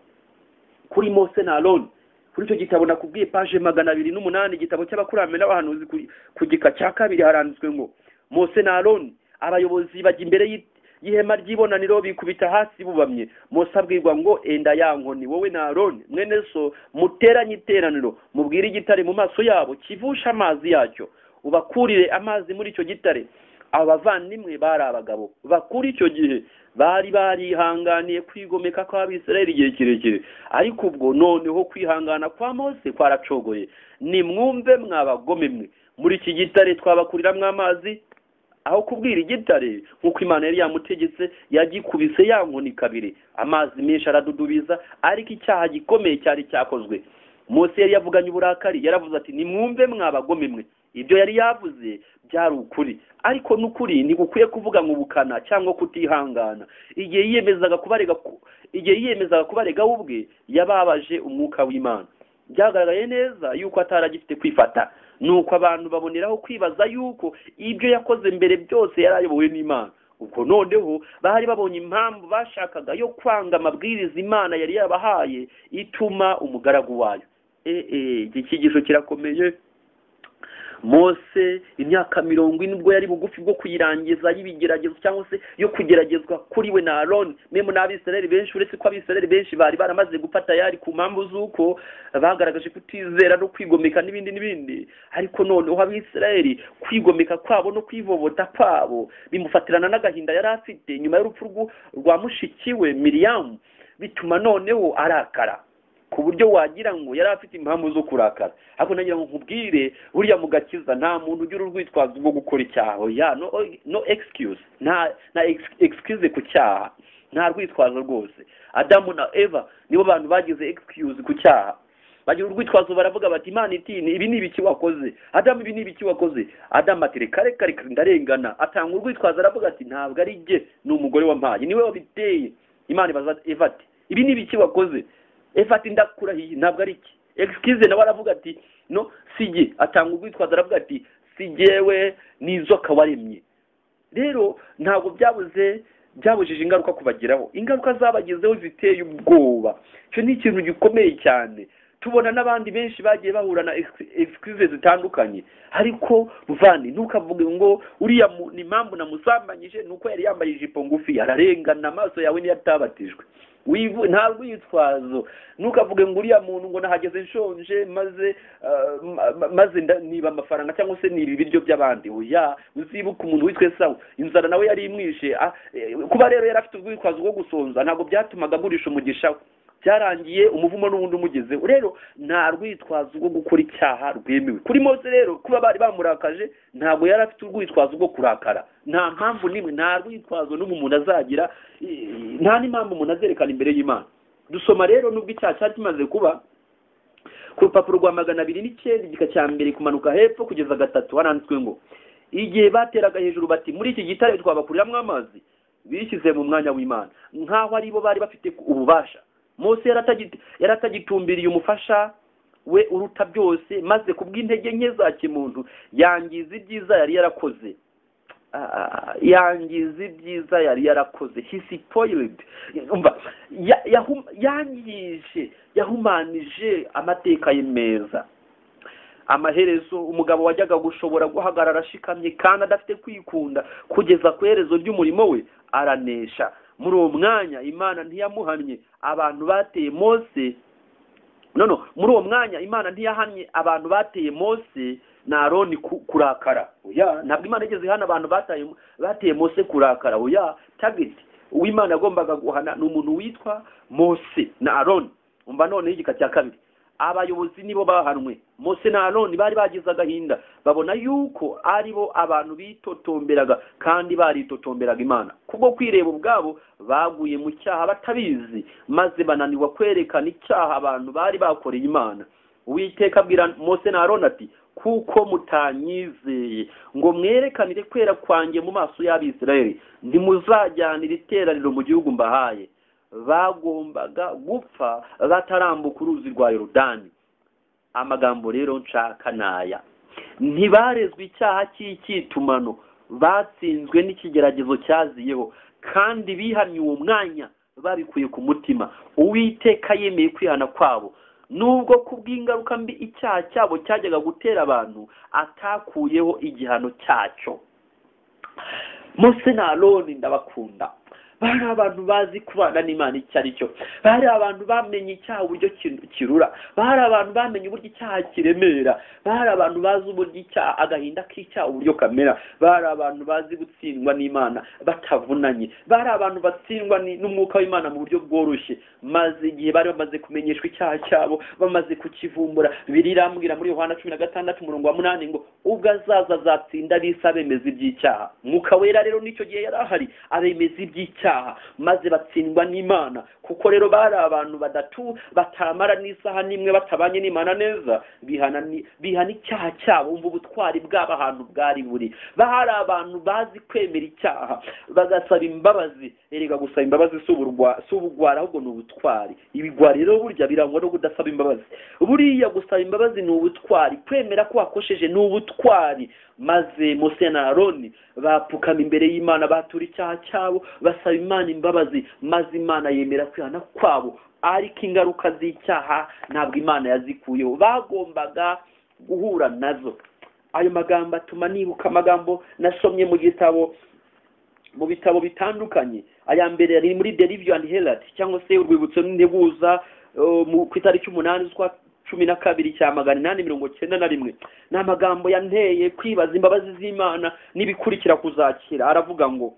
kuri mose na aroni kuri icyo gitabo nakubwiye paje magana abiri n'umunani igitabo cy'abakurambere n'abahanuzi ku- ku gika cya kabiri haranditswe ngo mose na aroni abayobozi bajya imbere y'i- y'ihema ry'ibonaniro bikubita hasi bubamye mose abwirwa ngo enda ya nkoni wowe na aroni mwene so muteranye iteraniro mubwire igitare mu maso yabo kivushe amazi yacyo ubakurire amazi muri icyo gitare abo bavandimwe bari abagabo bakuri icyo gihe bari barihanganiye kwigomeka kw'abisirayeli igihe kirekire ariko ubwo noneho kwihangana kwa mose kwaracogoye nimwumve mwabagome mwe muri iki gitare twabakuriramwo amazi aho kubwira igitare nk'uko imana yari yamutegetse yagikubise ya nkoni kabiri amazi menshi aradudubiza ariko icyaha gikomeye cyari cyakozwe mose yari yavuganye uburakari yaravuze ati nimwumve mwabagome mwe ibyo yari yavuze byari ukuri ariko n'ukuri ntigukwiye kuvuga ngo ubukana cyangwa kutihangana igihe yiyemezaga kubarega ku- igihe yiyemezaga kubarega we ubwe yababaje umwuka w'imana byagaragaye neza yuko ataragifite kwifata nuko abantu baboneraho kwibaza yuko ibyo yakoze mbere byose yari ayobowe n'imana ubwo noneho bari babonye impamvu bashakaga yo kwanga amabwiriza imana yari yabahaye ituma umugaragu wayo Eh, eh, iki cyigisho kirakomeye mose imyaka mirongo ine ubwo yari bugufi bwo kuyirangiza y'ibigeragezo cyangwa se yo kugeragezwa kuri we na aroni memu n'abisirayeli benshi uretse ko abisirayeli benshi bari baramaze gufata yari ku mpamvu z'uko bagaragaje kutizera no kwigomeka n'ibindi n'ibindi ariko noneho abisirayeli kwigomeka kwabo no kwivovota kwabo bimufatirana n'agahinda yari afite nyuma y'urupfu rw'u- rwa mushiki we miriyamu bituma noneho arakara ku buryo wagira ngo yari afite impamvu zo kurakara ariko nagira ngo nkubwire buriya mu gakiza nta muntu ugira urwitwazo rwo gukora icyaha ya no, no excuse nta nta ex- excuse ku cyaha nta rwitwazo rwose adamu na eva nibo bantu bagize excuse ku cyaha bagira urwitwazo baravuga bati imana iti ni- ibi ni ibiki wakoze adamu ibi ni ibiki wakoze adamu ati reka reka reka ndarengana atanga urwitwazo aravuga ati ntabwo ari jye ni umugore wampaye niwe wabiteye imana ibaza eva ati ibi ni ibiki wakoze eva ati ndakurahiye ntabwo ari iki excuse nawe aravuga ati no si jye atanga urwitwazo aravuga ati si jyewe n'izoka waremye rero ntabwo byabuze byabujije ingaruka kubageraho ingaruka zabagezeho ziteye ubwoba icyo ni ikintu gikomeye cyane tubona n'abandi benshi bagiye bahura na ex- excuse zitandukanye ariko muvandi ntukavuge ngo uriya mu- ni impamvu namusambanyije ni uko yari yambaye ijipo ngufi ararengana amaso yawe niyo atabatijwe wivu nta rwitwazo ntukavuge ngo uriya muntu ngo nahageze nshonje maze ah, ma- ma- maze nda- niba amafaranga cyangwa se niba ibiryo by'abandi oya uzibuka umuntu witwe sawa inzara nawe yari imwishe ah, eh, kuba rero yari afite urwitwazo rwo gusonza ntabwo byatumaga agurisha umugisha we byarangiye umuvumo n'ubundi umugezeho rero nta rwitwazo rwo gukora icyaha rwemewe kuri mose rero kuba bari bamurakaje ntabwo yari afite urwitwazo rwo kurakara nta mpamvu n'imwe nta rwitwazo n'umwe umuntu azagira eh, nta n'impamvu umuntu azerekana imbere y'imana dusoma rero nubwo icyaha cyari kimaze kuba ku rupapuro rwa magana abiri n'icyenda igika cya mbere kumanuka hepfo kugeza gatatu haranditswe ngo igihe bateraga hejuru bati muri iki gitare twabakuriramwo amazi bishyize mu mwanya w'imana nk'aho ari bo bari bafite ububasha mose yari atagit- yari atagitumbiriye umufasha we uruta byose maze ku bw'intege nke za kimuntu yangiza ibyiza yari yarakoze ah, yangiza ibyiza yari yarakoze hisipoyiridi umva ya- yahu- yangije yahumanije amateka ye meza amaherezo umugabo wajyaga gushobora guhagarara ashikamye kandi adafite kwikunda kugeza ku iherezo ry'umurimo we aranesha muri uwo mwanya imana ntiyamuhannye abantu bateye mose no no muri uwo mwanya imana ntiyahannye abantu bateye mose na aroni ku- kurakara oya ntabwo imana igeze ihana abantu bataye bateye mose kurakara oya tageti uwimana yagombaga guhana ni umuntu witwa mose na aroni umva noneho igika cya kabiri abayobozi nibo bahanwe mose na aroni bari bagize agahinda babona yuko ari bo abantu bitotomberaga kandi baritotomberaga imana kubwo kwireba ubwabo baguye mu cyaha batabizi maze bananirwa kwerekana icyaha abantu bari bakoreye imana uwiteka abwira mose na aroni ati kuko mutanyizeye ngo mwerekanire kwera kwanjye mu maso y'abisirayeli ntimuzajyanira iteraniro mu gihugu mbahaye bagombaga gupfa batarambuka uruzi rwa yorodani amagambo rero nshaka naya ntibarezwe icyaha cy'icyitumano batsinzwe n'ikigeragezo cyaziyeho kandi bihamye uwo mwanya babikuye ku mutima uwiteka yemeye kwihana kwabo nubwo ku bw'ingaruka mbi icyaha cyabo cyajyaga gutera abantu atakuyeho igihano cyacyo mose na aroni ndabakunda bari abantu bazi kubana n'imana icyo ari cyo bari abantu bamenye icyaha uburyo ki- kirura bari abantu bamenye uburyo icyaha kiremera bari abantu bazi uburyo icyaha agahinda k'icyaha uburyo kamera bari abantu bazi gutsindwa n'imana batavunanye bari abantu batsindwa ni- n'umwuka w'imana mu buryo bworoshye maze igihe bari bamaze kumenyeshwa icyaha cyabo bamaze kukivumbura birirambwira muri yohana cumi na gatandatu umurongo wa munani ngo ubwo azaza azatsinda bisi abemeza iby'icyaha mwuka wera rero n'icyo gihe yari ahari abemeza iby'icyaha maze batsindwa n'imana kuko rero bari abantu badatu batamara n'isaha n'imwe batabanye n'imana neza bihana ni- bihana icyaha cyabo umva ubutwari bwabo ahantu bwari buri bari abantu bazi kwemera icyaha bagasaba imbabazi erega gusaba imbabazi si uburwa- si ubugwara ahubwo ni ubutwari ibigwari rero burya birangwa no kudasaba imbabazi buriya gusaba imbabazi ni ubutwari kwemera ko wakosheje ni ubutwari maze mose na aroni bapfukama imbere y'imana batura icyaha cyabo basaba imana imbabazi maze imana yemera kwihana kwabo ariko ingaruka z'icyaha ntabwo imana yazikuyeho bagombaga guhura nazo ayo magambo atuma nibuka amagambo nasomye mu gitabo mu bitabo bitandukanye aya mbere ari muri the review and herald cyangwa se urwibutso n'integuza uh, mu- ku itariki umunani z'ukwa cumi na kabiri cya magana inani mirongo cyenda na rimwe ni amagambo yanteye kwibaza imbabazi z'imana n'ibikurikira kuzakira aravuga ngo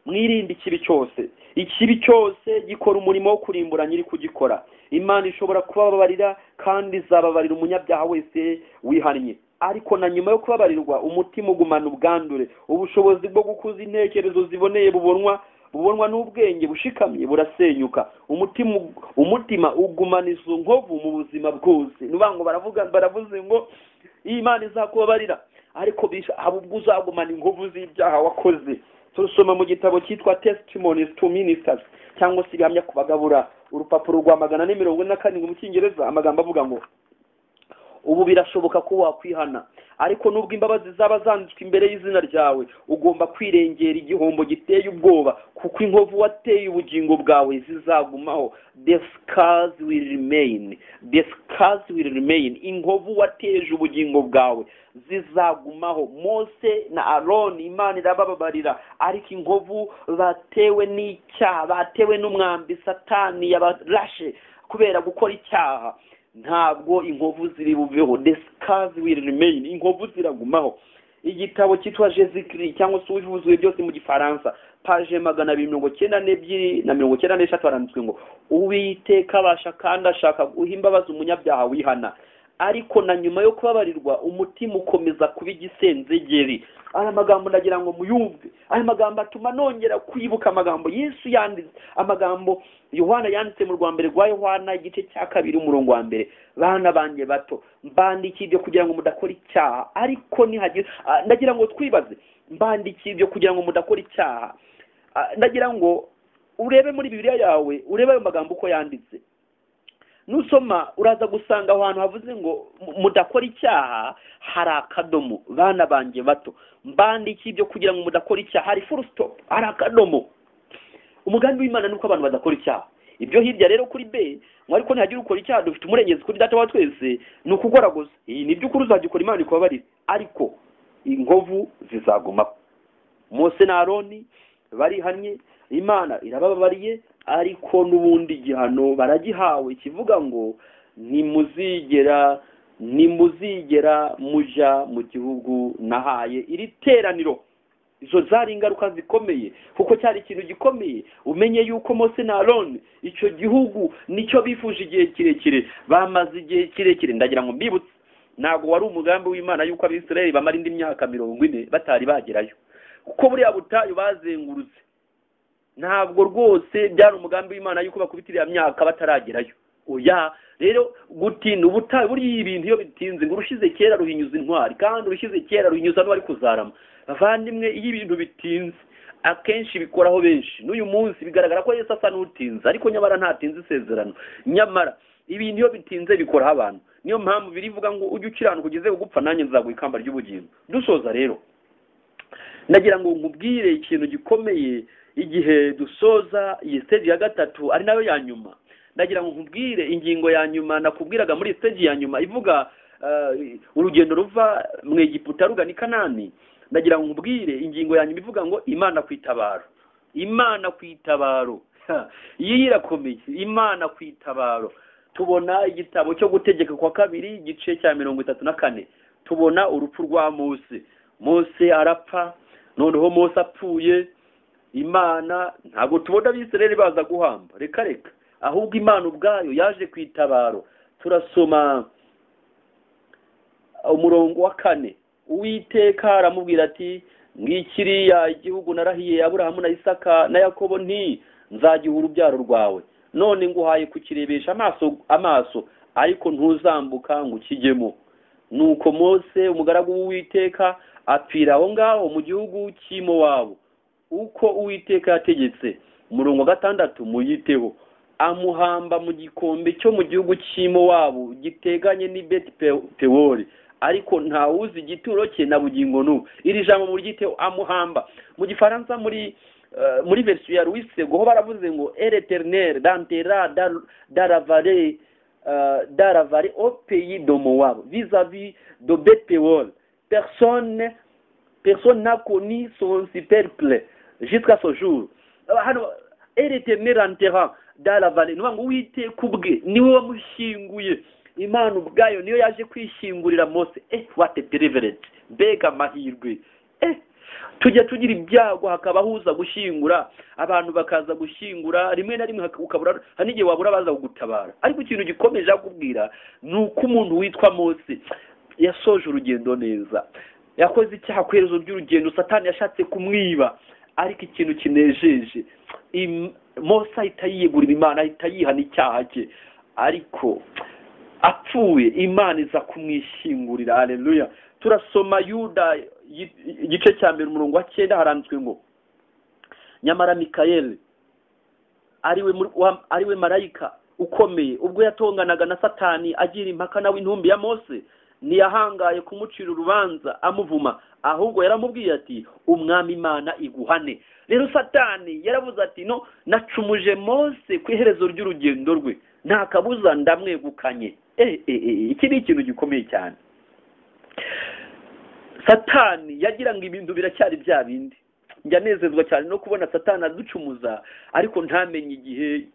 mwirinde ikibi cyose ikibi cyose gikora umurimo wo kurimbura nyiri kugikora imana ishobora kubabarira kandi izababarira umunyabyaha wese wihannye ariko na nyuma yo kubabarirwa umutima ugumana ubwandure ubushobozi bwo gukuza intekerezo ziboneye bubonwa bubonwa n'ubwenge bushikamye burasenyuka umutima ug- umutima ugumana izo nkovu mu buzima bwose ni ukuvuga ngo baravuga baravuze ngo iyi imana izakubabarira ariko bisha- haba ubwo uzagumana inkovu z'ibyaha wakoze turusoma mu gitabo cyitwa testimonies to ministers cyangwa se ibihamya ku bagabura urupapuro rwa magana ane mirongo ine na karindwi mu cyongereza amagambo avuga ngo ubu birashoboka ko wakwihana ariko nubwo imbabazi zaba zanditswe imbere y'izina ryawe ugomba kwirengera igihombo giteye ubwoba kuko inkovu wateye ubugingo bwawe zizagumaho the scars will remain the scars will remain inkovu wateje ubugingo bwawe zizagumaho mose na aroni imana irabababarira ariko inkovu batewe n'icyaha batewe n'umwambi satani yabarashe kubera gukora icyaha ntabwo inkovu ziri buveho the scars will remain inkovu ziragumaho igitabo cyitwa jezikiri cyangwa se ubivuze byose mu gifaransa paje magana abiri mirongo cyenda n'ebyiri na mirongo cyenda n'eshatu haranditswe ngo uwiteka abasha kandi ashaka guha imbabazi umunyabyaha wihana ariko na nyuma yo kubabarirwa umutima ukomeza kuba igisenzegeri aya magambo ndagira ngo muyumve aya magambo atuma nongera kwibuka amagambo yesu yanditse amagambo yohana yanditse mu rwa mbere rwa yohana igice cya kabiri umurongo wa mbere bana banjye bato mbandikiye ibyo kugira ngo mudakora icyaha ariko nihagira ah, ndagira ngo twibaze mbandikiye ibyo kugira ngo mudakora icyaha Ah, ndagira ngo urebe muri bibiliya yawe urebe ayo magambo uko yanditse nusoma uraza gusanga aho hantu havuze ngo mu- mudakora icyaha hari akadomo bana banjye bato mbandiki ibyo kugira ngo mudakora icyaha hari full stop hari akadomo umugambi w'imana ni uko abantu badakora icyaha ibyo hirya rero kuri b ngo ariko ntihagire ukora icyaha dufite umurengezi kuri data wa twese ni ukugoragoza iyi ni by'ukuri uzagikora imana ikubabarire ariko inkovu zizagumaho mose na aroni barihannye imana irabababariye ariko n'ubundi gihano baragihawe kivuga ngo nimuzigera nimuzigera muja mu gihugu nahaye iri teraniro izo zari ingaruka zikomeye kuko cyari ikintu gikomeye umenye yuko mose na aroni icyo gihugu nicyo bifuje igihe kirekire bamaze igihe kirekire ndagira ngo mbibutse ntabwo wari umugambi w'imana yuko abisirayeli bamara indi myaka mirongo ine batari bagerayo kuko buriya butayu bazengurutse ntabwo rwose byari umugambi w'imana yuko bakubita iriya myaka bataragerayo oya rero gutinda ubutayu buriya ibintu iyo bitinze ngo urushize kera ruhinyuza intwari kandi urushize kera ruhinyuza n'uwari kuzarama bavandimwe iyo ibintu bitinze akenshi bikoraho benshi n'uyu munsi bigaragara ko yesu asa n'utinze ariko nyamara ntatinze isezerano nyamara ibintu iyo bitinze bikoraho abantu niyo mpamvu birivuga ngo ujye ukiranuka ugeze gupfa nanjye nzaguha ikamba ry'ubugingo dusoza rero ndagira ngo nkubwire ikintu gikomeye igihe dusoza iyi stage ya gatatu ari nayo ya nyuma ndagira ngo nkubwire ingingo ya nyuma nakubwiraga muri stage ya nyuma ivuga eh, urugendo ruva mu egiputa rugana i kanani ndagira ngo nkubwire ingingo ya nyuma ivuga ngo imana ku itabaro imana ku itabaro Ha, iyi irakomeye imana ku itabaro tubona igitabo cyo gutegeka kwa kabiri igice cya mirongo itatu na kane tubona urupfu rwa mose mose arapfa noneho mose apfuye imana ntabwo tubona abisirayeli baza guhamba reka reka ahubwo imana ubwayo yaje ku itabaro turasoma umurongo wa kane uwiteka aramubwira ati ngikiriya igihugu narahiye aburahamu na isaka na yakobo nti nzagiha urubyaro rwawe none nguhaye kukirebesha amaso amaso ariko ntuzambuka ngo ukijyemo nuko mose umugaragu w'uwiteka apfira aho ngaho mu gihugu cy'imo wabo uko uwiteka yategetse umurongo wa gatandatu muyiteho amuhamba mu gikombe cyo mu gihugu cy'imo wabo giteganye n'i beti pewori ariko ntawuzi igituro cye na bugingo n'ubu iri jambo muryiteho amuhamba mu gifaransa muri eh, muri verisiyo ya louis sego ho baravuze ngo ereternere dantera daravare daravare au pays de moab vis-à-vis de betpewol personne personne n'a connu son superple jusqu'à ce jour hano ereternere antera daravare ni ukuvuga ngo uwiteka ubwe niwe wamushyinguye imana ubwayo niyo yaje kwishingurira mose eh what a deliverance mbega amahirwe eh tujya tugira ibyago hakaba huza gushyingura abantu bakaza gushyingura rimwe na rimwe haka- ukabura hari n'igihe wabura abaza kugutabara ariko ikintu gikomeje akubwira ni uko umuntu witwa mose yasoje urugendo neza yakoze icyaha ku iherezo ry'urugendo satani yashatse kumwiba ariko ikintu kinejeje im- mose ahita yiyegurira imana ahita yihana icyaha cye ariko apfuye imana iza kumwishingurira aleluya turasoma yuda yi- igice cya mbere umurongo wa cyenda haranditswe ngo nyamara mikayeli ariwe muri- wa- ariwe marayika ukomeye ubwo yatonganaga na satani agira impaka nawe intumbi ya mose ntiyahangaye kumucira urubanza amuvuma ahubwo yaramubwiye ati umwami imana iguhane rero satani yaravuze ati no nacumuje mose ku iherezo ry'urugendo rwe nta kabuza ndamwegukanye Eh, eh, eh, iki ni ikintu gikomeye cyane satani yagira ngo ibintu biracyari bya bindi njya nezezwa cyane no kubona satani aducumuza ariko ntamenye igihe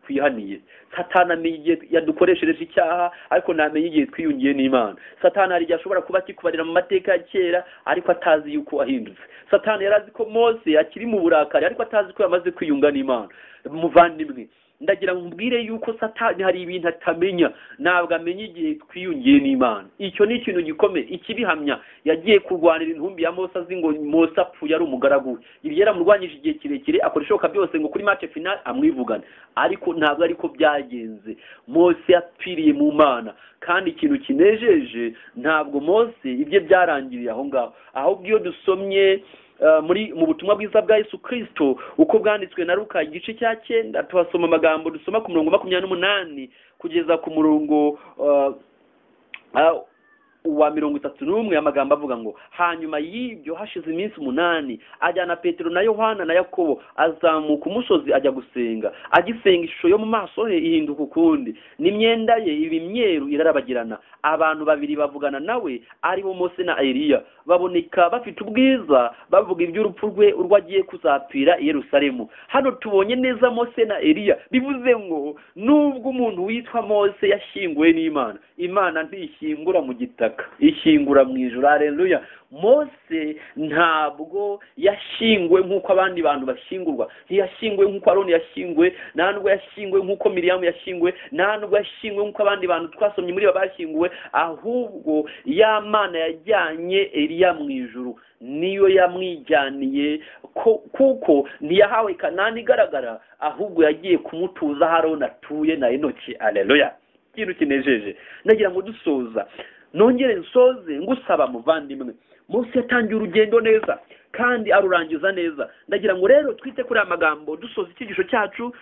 twihaniye satani amenya igihe yadukoreshereje icyaha ariko ntamenye igihe twiyungiye n'imana satani hari igihe ashobora kuba akikubarira mu mateka ya kera ariko atazi yuko wahindutse satani yari azi ko mose akiri mu burakari ariko atazi ko yamaze kwiyunga n'imana muvandimwe ndagira ngo mbwire yuko satani hari ibintu atamenya ntabwo amenya igihe twiyungiye n'imana icyo ni ikintu gikomeye ikibihamya yagiye kurwanira intumbi ya mose azi ngo mose apfuye ari umugaragu we ibi yaramurwanyije igihe kirekire akora ishoboka byose ngo kuri match final amwivugane ariko ntabwo ariko byagenze mose yapfiriye mu mana kandi ikintu kinejeje ntabwo mose ibye byarangiriye aho ngaho ahubwo iyo dusomye eh, muri mu butumwa bwiza bwa yesu kirisito uko bwanditswe na ruka igice cya cyenda tuhasoma amagambo dusoma ku murongo makumyabiri n'umunani kugeza ku murongo eh, ah, uwa mirongo itatu n'umwe amagambo avuga ngo hanyuma y'ibyo hashize iminsi umunani ajyana petero na yohana na yakobo azamuka umusozi ajya gusenga agisenga ishusho yo mu maso he ihinduka ukundi n'imyenda ye iba imyeru irarabagirana abantu babiri bavugana nawe ari bo mose na eliya baboneka bafite ubwiza bavuga iby'urupfu rwe urwo agiye kuzapfira i yerusalemu hano tubonye neza mose na eliya bivuze ngo nubwo umuntu witwa mose yashyinguwe n'imana imana ntishyingura mu gitaka ishyingura mu ijoro hareruya mose ntabwo yashyinguwe nk'uko abandi bantu bashyingurwa ntiyashyinguwe nk'uko aroni yashyinguwe nta nubwo yashyinguwe nk'uko miriyamu yashyinguwe nta nubwo yashyinguwe nk'uko abandi bantu twasomye muri bo bashyinguwe ahubwo ya mana yajyanye eliya mu ijuru niyo yamwijyaniye ko- kuko ntiyahawe kanani igaragara ahubwo yagiye kumutuza aho aroni atuye na enoki areruya ikintu kinejeje nagira ngo dusoza nongere nsoze ngusaba muvandimwe munsi yatangiye urugendo neza kandi arurangiza neza ndagira ngo rero twite kuri aya magambo dusoza icyigisho cyacu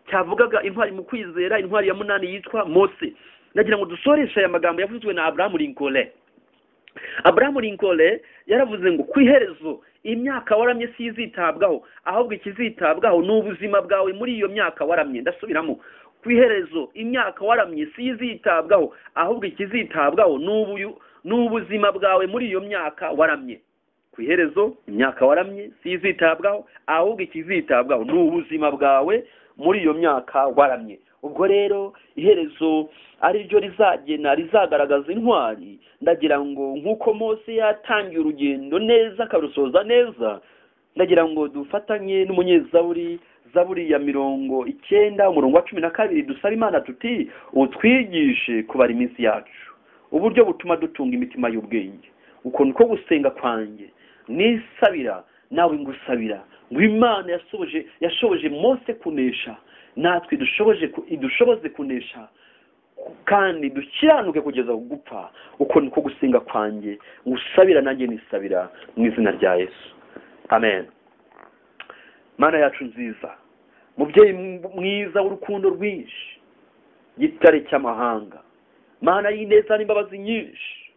cyavugaga intwari mu kwizera intwari ya munani yitwa mose ndagira ngo dusoreshe aya magambo yavuzwe na abrahamu lincoln abrahamu lincoln yaravuze ngo ku iherezo imyaka waramye si izitabwaho ahubwo ikizitabwaho ni ubuzima bwawe muri iyo myaka waramye ndasubiramo ku iherezo imyaka waramye si izitabwaho ahubwo ikizitabwaho ni ubu- ni ubuzima bwawe muri iyo myaka waramye ku iherezo imyaka waramye si izitabwaho ahubwo ikizitabwaho ni ubuzima bwawe muri iyo myaka waramye ubwo rero iherezo ari ryo rizagena rizagaragaza intwari ndagira ngo nk'uko mose yatangiye urugendo neza akarusoza neza ndagira ngo dufatanye n'umunyezaburi zaburi ya mirongo icyenda umurongo wa cumi na kabiri dusaba imana tuti utwigishe kubara iminsi yacu uburyo butuma dutunga imitima y'ubwenge uko niko gusenga kwanjye nisabira nawe ngusabira ngo imana yasohoje yashoboje mose kunesha natwe dushoboje ku- idushoboze kunesha kandi dukiranuke kugeza gupfa uko niko gusenga kwanjye ngusabira nanjye nisabira mu izina rya yesu amen mana yacu nziza mubyeyi m- mwiza w'urukundo rwinshi gitare cy'amahanga mana y'ineza n'imbabazi nyinshi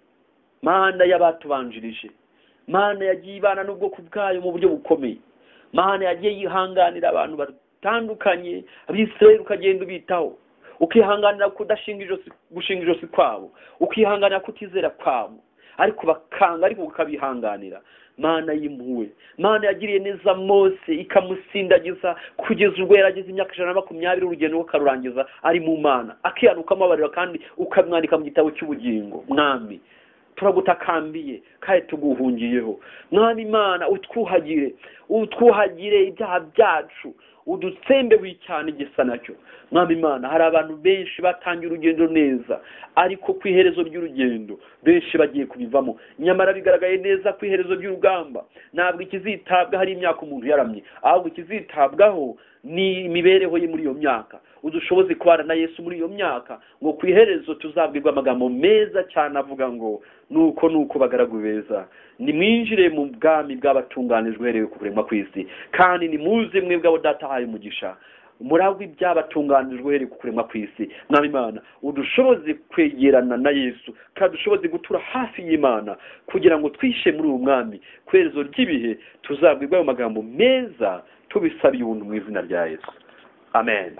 mana y'abatubanjirije mana yagiye ibana n'ubwoko bwayo mu buryo bukomeye mana yagiye yihanganira abantu batandukanye abisirayeli ukagenda ubitaho ukihanganira kudashinga ijosi gushinga ijosi kwabo ukihanganira kutizera kwabo ariko bakanga ariko ukabihanganira mana y'impuhwe mana yagiriye neza mose ikamusindagiza kugeza ubwo yarageze imyaka ijana na makumyabiri urugendo rwe akarurangiza ari mu mana akihanuka amabariro kandi ukamwandika mu gitabo cy'ubugingo mwami turagutakambiye kandi tuguhungiyeho mwami imana utwuhagire utwuhagire ibyaha byacu udutsembe cyane igisa nacyo mwami imana hari abantu benshi batangiye urugendo neza ariko ku iherezo ry'urugendo benshi bagiye kubivamo nyamara bigaragaye neza ku iherezo ry'urugamba ntabwo ikizitabwaho ari imyaka umuntu yaramye ahubwo ikizitabwaho ni imibereho ye muri iyo myaka udushoboze kubana na yesu muri iyo myaka ngo ku iherezo tuzabwirwa amagambo meza cyane avuga ngo nuko nuko bagaragu beza nimwinjire mu bwami bw'abatunganijwe uhereye ku kuremwa kw'isi kandi nimuze mwebwe abo data ahaye umugisha muragwa ibyabatunganijwe uhereye ku kuremwa kw'isi mwami imana udushoboze kwegerana na yesu kandi dushoboze gutura hafi y'imana kugira ngo twishe muri uwo mwami ku iherezo ry'ibihe tuzabwirwa ayo magambo meza tubisabiye ubuntu mu izina rya yesu amen